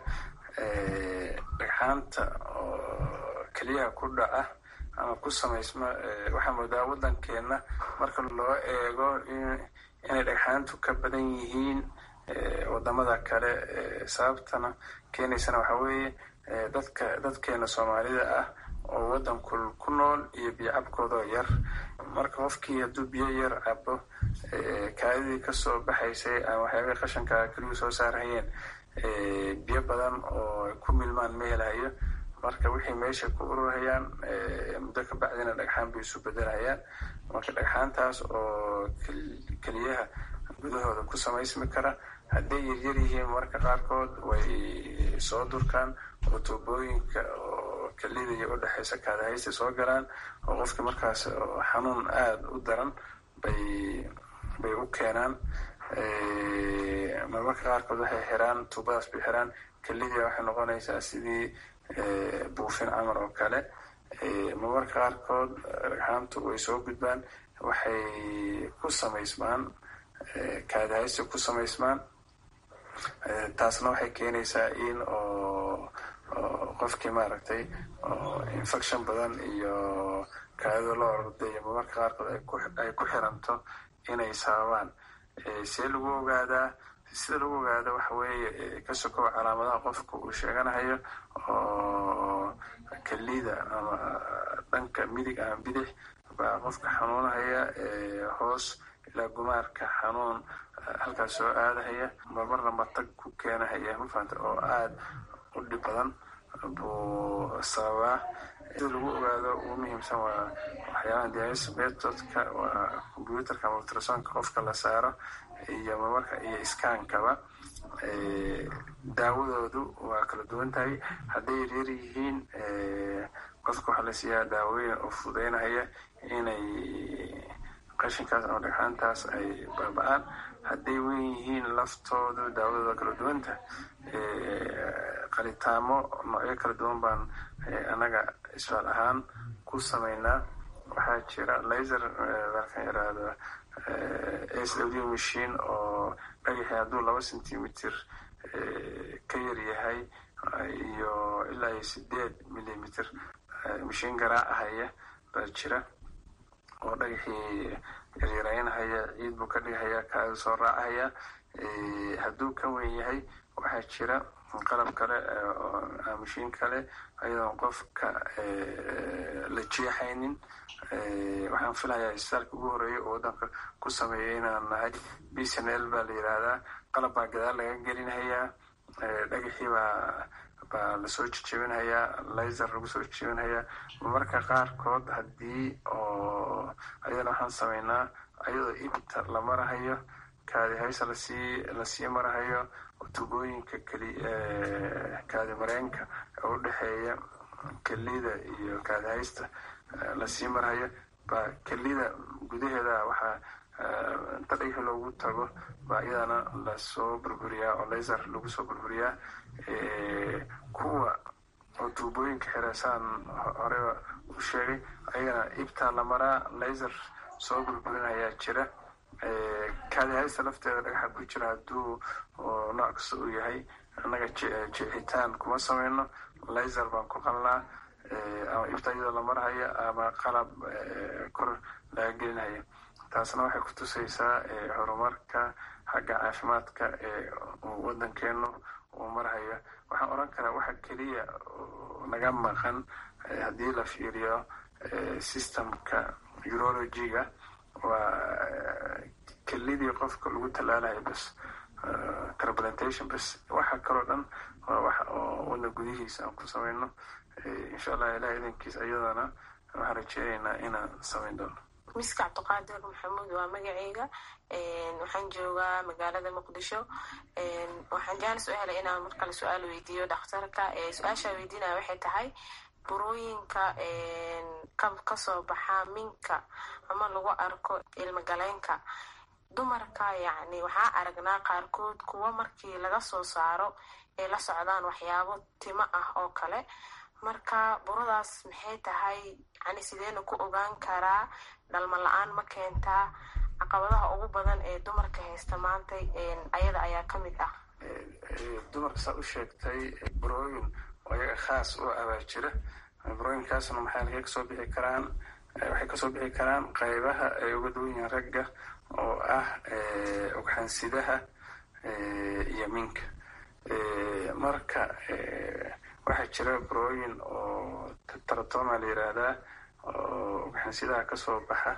dhagxaanta oo keliyaha ku dhaca ama ku samaysma waxaa moodaa waddankeenna marka loo eego inay dhagxaantu ka badan yihiin wadamada kale sababtana keenaysana waxaa weeye dadka dadkeena soomaalida ah oo waddanku ku nool iyo biyocabkoodoo yar marka qofkii hadduu biyo yar cabo kaadidii kasoo baxaysay ama waxyaabihii qashanka keliyuu soo saarhayeen biyo badan oo ay ku milmaan ma helahayo marka wixii meesha ku ururhayaan muddo ka bacdina dhagxaan bay isu bedelhayaan marka dhagxaantaas oo keliyaha gudahooda ku samaysmi kara hadday yaryar yihiin marka qaarkood way soo durkaan oo tuubooyinka oo kelida iyo udhexaysa kaadahaysta soo galaan oo qofkii markaas xanuun aada u daran bay bay u keenaan marmarka qaarkood waxay xiraan tuubadaas bay xiraan kelidii waxay noqonaysaa sidii buufin camar oo kale marmarka qaarkood dhagxaantu way soo gudbaan waxay ku samaysmaan kaadahaysta ku samaysmaan taasna waxay keenaysaa in oo qofkii maaragtay infection badan iyo kaadida loo orday iyo marmarka qaarkood ay ku xiranto inay sababaan see lagu ogaadaa sida lagu ogaado waxa weeye ka sokow calaamadaha qofka uu sheeganahayo oo kelida ama dhanka midig ama bidix baa qofka xanuunahaya hoos ilaa gumaarka xanuun halkaas soo aadahaya marmarna matag ku keenahaya mafahanta oo aada u dhib badan buu sababaa sida lagu ogaado ugu muhiimsan waa waxyaabaha dialysis methodka waa computerka ama ultrasonka qofka la saaro iyo marmarka iyo iskaankaba daawadoodu waa kala duwan tahay hadday yaryar yihiin qofka waxaa la siiyaa daawooyin oo fududeynaya inay qashinkaas ama dhagxaantaas ay baaba-aan hadday wen yihiin laftoodu daawadooda kala duwanta qalitaamo noocyo kala duwan baan annaga isfaal ahaan ku sameynaa waxaa jira laser baalkan yaraahdo s w machine oo dhagaxii hadduu laba centimeter ka yar yahay iyo ilaa iyo sideed millimeter mashiin garaacahaya baa jira oo dhagaxii yaryaraynahaya ciid buu ka dhigahaya kaada soo raacahaya hadduu ka weyn yahay waxaa jira qalab kale mashiin kale ayadoon qofka la jeexaynin waxaan filayaa isbitaalka ugu horeeya oo waddanka ku sameeya inaan nahay b c n l baa la yidhaahdaa qalab baa gadaal laga gelinhayaa dhagaxii baa baa lasoo jejebinhayaa laser lagu soo jejebinhayaa marmarka qaarkood haddii oo ayadana waxaan sameynaa ayadoo ibta la marahayo kaadi haysa lasii lasii marahayo tubooyinka keli kaadi mareenka oo udhexeeya kelida iyo kaadi haysta lasii marahayo baa kelida gudaheeda waxaa inta dhagaxi loogu tago baa iyadana lasoo burburiyaa oo laser lagu soo burburiyaa kuwa oo tuubooyinka xireesaan horeba u sheegay ayagana ibtaa la maraa laser soo burburinayaa jira kaadi haysta lafteeda dhagaxa ku jira hadduu nooc kasta uu yahay annaga jeexitaan kuma sameyno laser baan ku qalnaa ama ibta iyadoo la marhaya ama qalab kor laga gelinaya taasna waxay ku tusaysaa horumarka xagga caafimaadka ee waddankeenu uu marhayo waxaan odhan karaa waxa keliya naga maqan haddii la fiiriyo systemka urologiga waa kelidii qofka lagu tallaalayo bas transplantation bas waxa kaloo dhan waa wax oo wadna gudihiisa aan ku sameyno insha allah ilaah idankiis ayadana waxaan rajeynaynaa inaan sameyn doono miska cabdiqaadir maxamuud waa magaceyga waxaan joogaa magaalada muqdisho waxaan jaanis u helay inaan markale su-aal weydiiyo dhakhtarka su-aashaa weydiinaya waxay tahay burooyinka kasoo baxa minka ama lagu arko ilmagaleenka dumarka yacni waxaa aragnaa qaarkood kuwa markii laga soo saaro ay la socdaan waxyaabo timo ah oo kale marka buradaas maxay tahay yani sideena ku ogaan karaa dhalma la-aan ma keentaa caqabadaha ugu badan ee dumarka haysta maanta ayada ayaa ka mid ah dumarka saa u sheegtay burooyin oo iyaga khaas u abaa jira burooyinkaasna maxay laga kasoo bixi karaan waxay kasoo bixi karaan qaybaha ay uga duwan yihiin ragga oo ah ogxansidaha iyo minka marka waxaa jira burooyin oo taratoma la yiraahdaa oo ogxansidaha kasoo baxa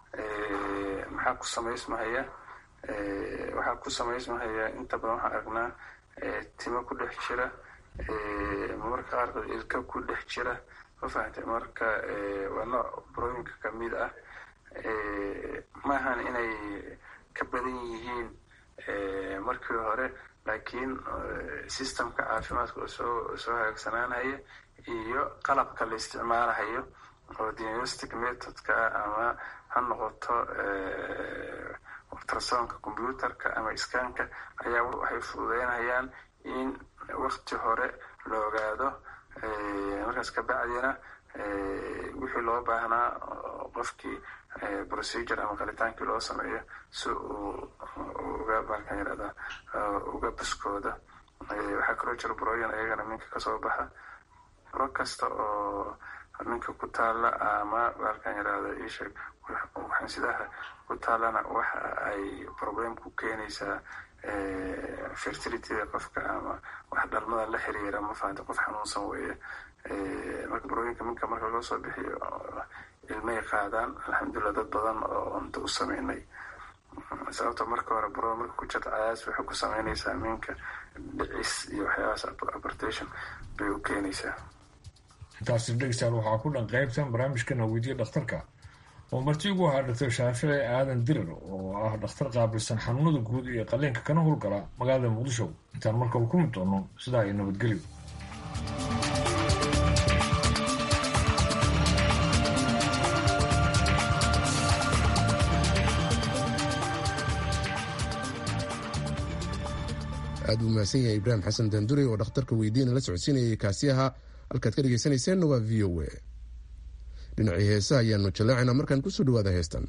maxaa ku samaysmahaya waxaa ku samaysmahaya inta badan waxaan aragnaa timo ku dhex jira marmarka qaarkood ilka ku dhex jira ma fahamtay marka waa nooc burooyinka kamid ah maahan inay ka badan yihiin markii hore laakiin systemka caafimaadka oo soo soo hagaagsanaanaya iyo qalabka la isticmaalahayo oo diagnostic methodka ama ha noqoto ultrasonka computerka ama iskaanka ayaa waxay fududeynayaan in wakti hore la ogaado markaas kabacdina wixii loo baahnaa qofkii procedure ama qalitaankii loo sameeyo si uu uga baalkan yirahda uga baskooda waxaa kaloo jira burooyin ayagana minka kasoo baxa buro kasta oo minka ku taalla ama baalkan yirahda isheeg waxansidaha ku taallana waxa ay problem ku keenaysaa fertilityda qofka ama wax dhalmada la xiriira ma fahanta qof xanuunsan weeye marka burooyinka minka marka loo soo bixiyo ilmay qaadaan alxamdulilah dad badan oo unta u sameynay sababta marka hore buro marka ku jirta cayaas waxay ku sameynaysaa minka dhicis iyo waxyaabahaas abortation bay u keenaysaa intaasi dhegeystayaal waxaa ku dhan qaybtan barnaamijkana weydiya dhakhtarka oo marti ugu ahaa doctor shaafici aadan dirir oo ah dhakhtar qaabilsan xanuunada guud iyo qalliinka kana howlgala magaalada muqdisho intaan markaba ku mid doono sidaa iyo nabadgelyo aad buu mahadsan yahay ibraahim xasan dandure oo dhakhtarka weydiina la socodsiinayay kaasi ahaa halkaad ka dhegaysanayseena waa v o a dhinacii heesaha ayaanu jallaacaynaa markaan kusoo dhawaada heestan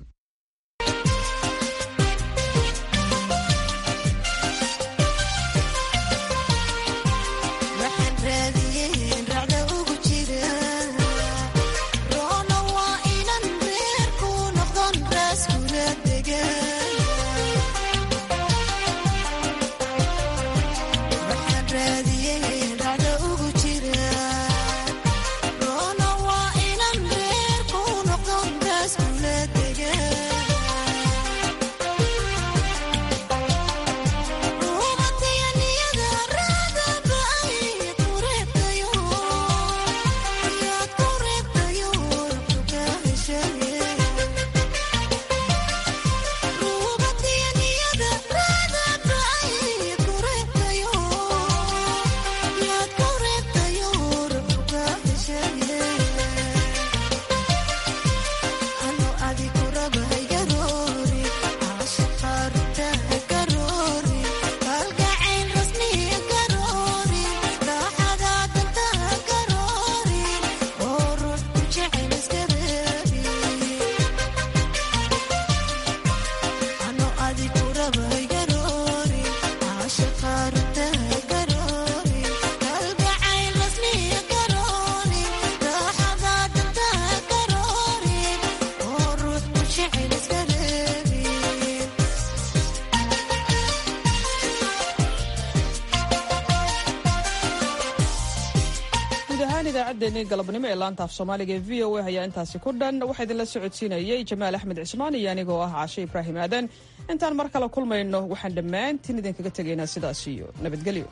idaacaddeenii galabnimo ee laanta af soomaaliga ee v o a ayaa intaasi ku dhan waxaa idinla socodsiinayey jamaal axmed cismaan iyo anigoo ah caashe ibraahim aadan intaan mar kale kulmayno waxaan dhammaantiin idinkaga tegaynaa sidaas iyo nabadgelyo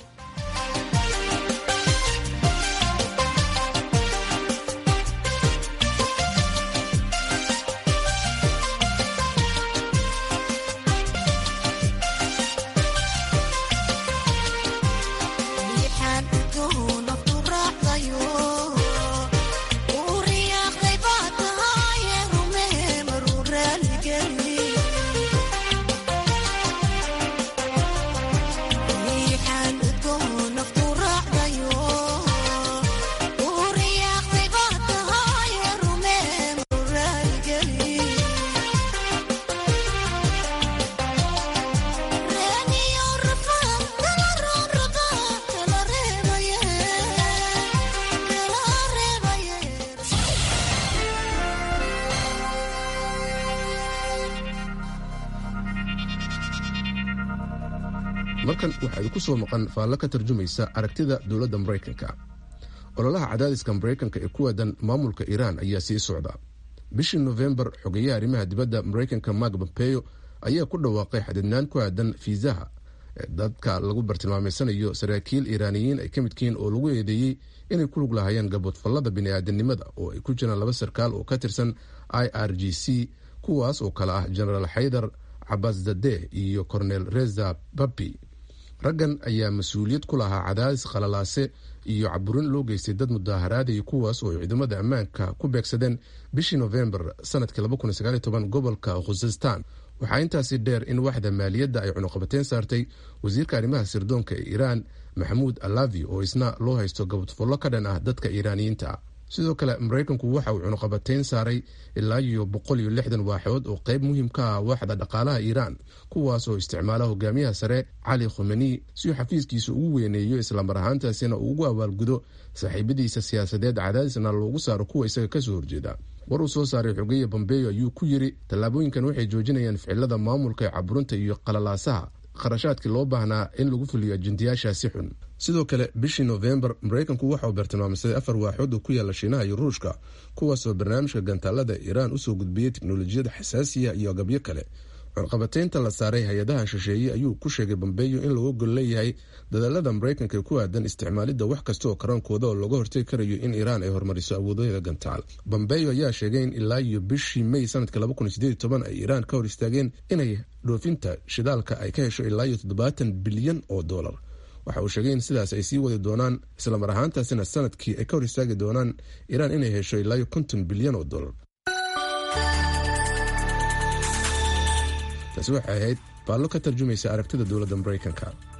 markan waxaa idinku soo maqan faallo ka tarjumaysa aragtida dowladda maraykanka ololaha cadaadiska maraykanka ee ku waadan maamulka iiraan ayaa sii socda bishii nofembar xogeyaha arrimaha dibadda maraykanka mark pompeo ayaa ku dhawaaqay xadidnaan ku aadan fiisaha ee dadka lagu bartilmaameysanayo saraakiil iiraaniyiin ay ka midkihiin oo lagu eedeeyey inay ku lug lahaayeen gaboodfallada bini'aadanimada oo ay ku jiraan laba sarkaal oo ka tirsan i r g c kuwaas oo kale ah genaraal xaydar cabaas zadeh iyo cornel reza babi raggan ayaa mas-uuliyad ku lahaa cadaadis khalalaase iyo caburin loo geystay dad mudaaharaadaya kuwaas oo ay ciidamada ammaanka ku beegsadeen bishii nofembar sanadkii gobolka khuzestan waxaa intaasi dheer in waxda maaliyadda ay cunuqabateyn saartay wasiirka arrimaha sirdoonka ee iiraan maxamuud alavi oo isna loo haysto gabadfullo ka dhan ah dadka iiraaniyiinta sidoo kale maraykanku waxa uu cunuqabateyn saaray ilaa iyo boqol iyo lixdan waaxood oo qayb muhiim ka ah waaxda dhaqaalaha iiraan kuwaas oo isticmaala hogaamiyaha sare cali khomeni si uu xafiiskiisa ugu weyneeyo islamar ahaantaasina uu ugu abaalgudo saaxiibadiisa siyaasadeed cadaadisna loogu saaro kuwa isaga kasoo horjeeda war uu soo saaray xogeya bombeyo ayuu ku yiri tallaabooyinkan waxay joojinayaan ficilada maamulka ee caburinta iyo qalalaasaha kharashaadkii loo baahnaa in lagu fuliyo ajendayaashaasi xun sidoo kale bishii nofembar maraykanku waxa uu bartilmaamsaday afar waaxood oo ku yaala shiinaha iyo ruushka kuwaasoo barnaamijka gantaalada iiraan usoo gudbiyey teknolojiyada xasaasiya iyo agabyo kale cunqabataynta la saaray hay-adaha shisheeye ayuu ku sheegay bombeyo in lagu gol leeyahay dadaalada maraykanka ee ku aadan isticmaalidda wax kasta oo karaankooda oo looga hortegi karayo in iiraan ay horumariso awoodaheeda gantaal bombeyo ayaa sheegay in ilaa iyo bishii may sanadka ay iiraan ka hor istaageen inay dhoofinta shidaalka ay ka hesho ilaa iyo toddobaatan bilyan oo doolar waxa uu sheegay in sidaas ay sii wadi doonaan islamar ahaantaasina sanadkii ay ka hor istaagi doonaan iiraan inay hesho ilaa iyo konton bilyan oo doolar taasi waxay ahayd baallo ka tarjumaysa aragtida dowladda maraykanka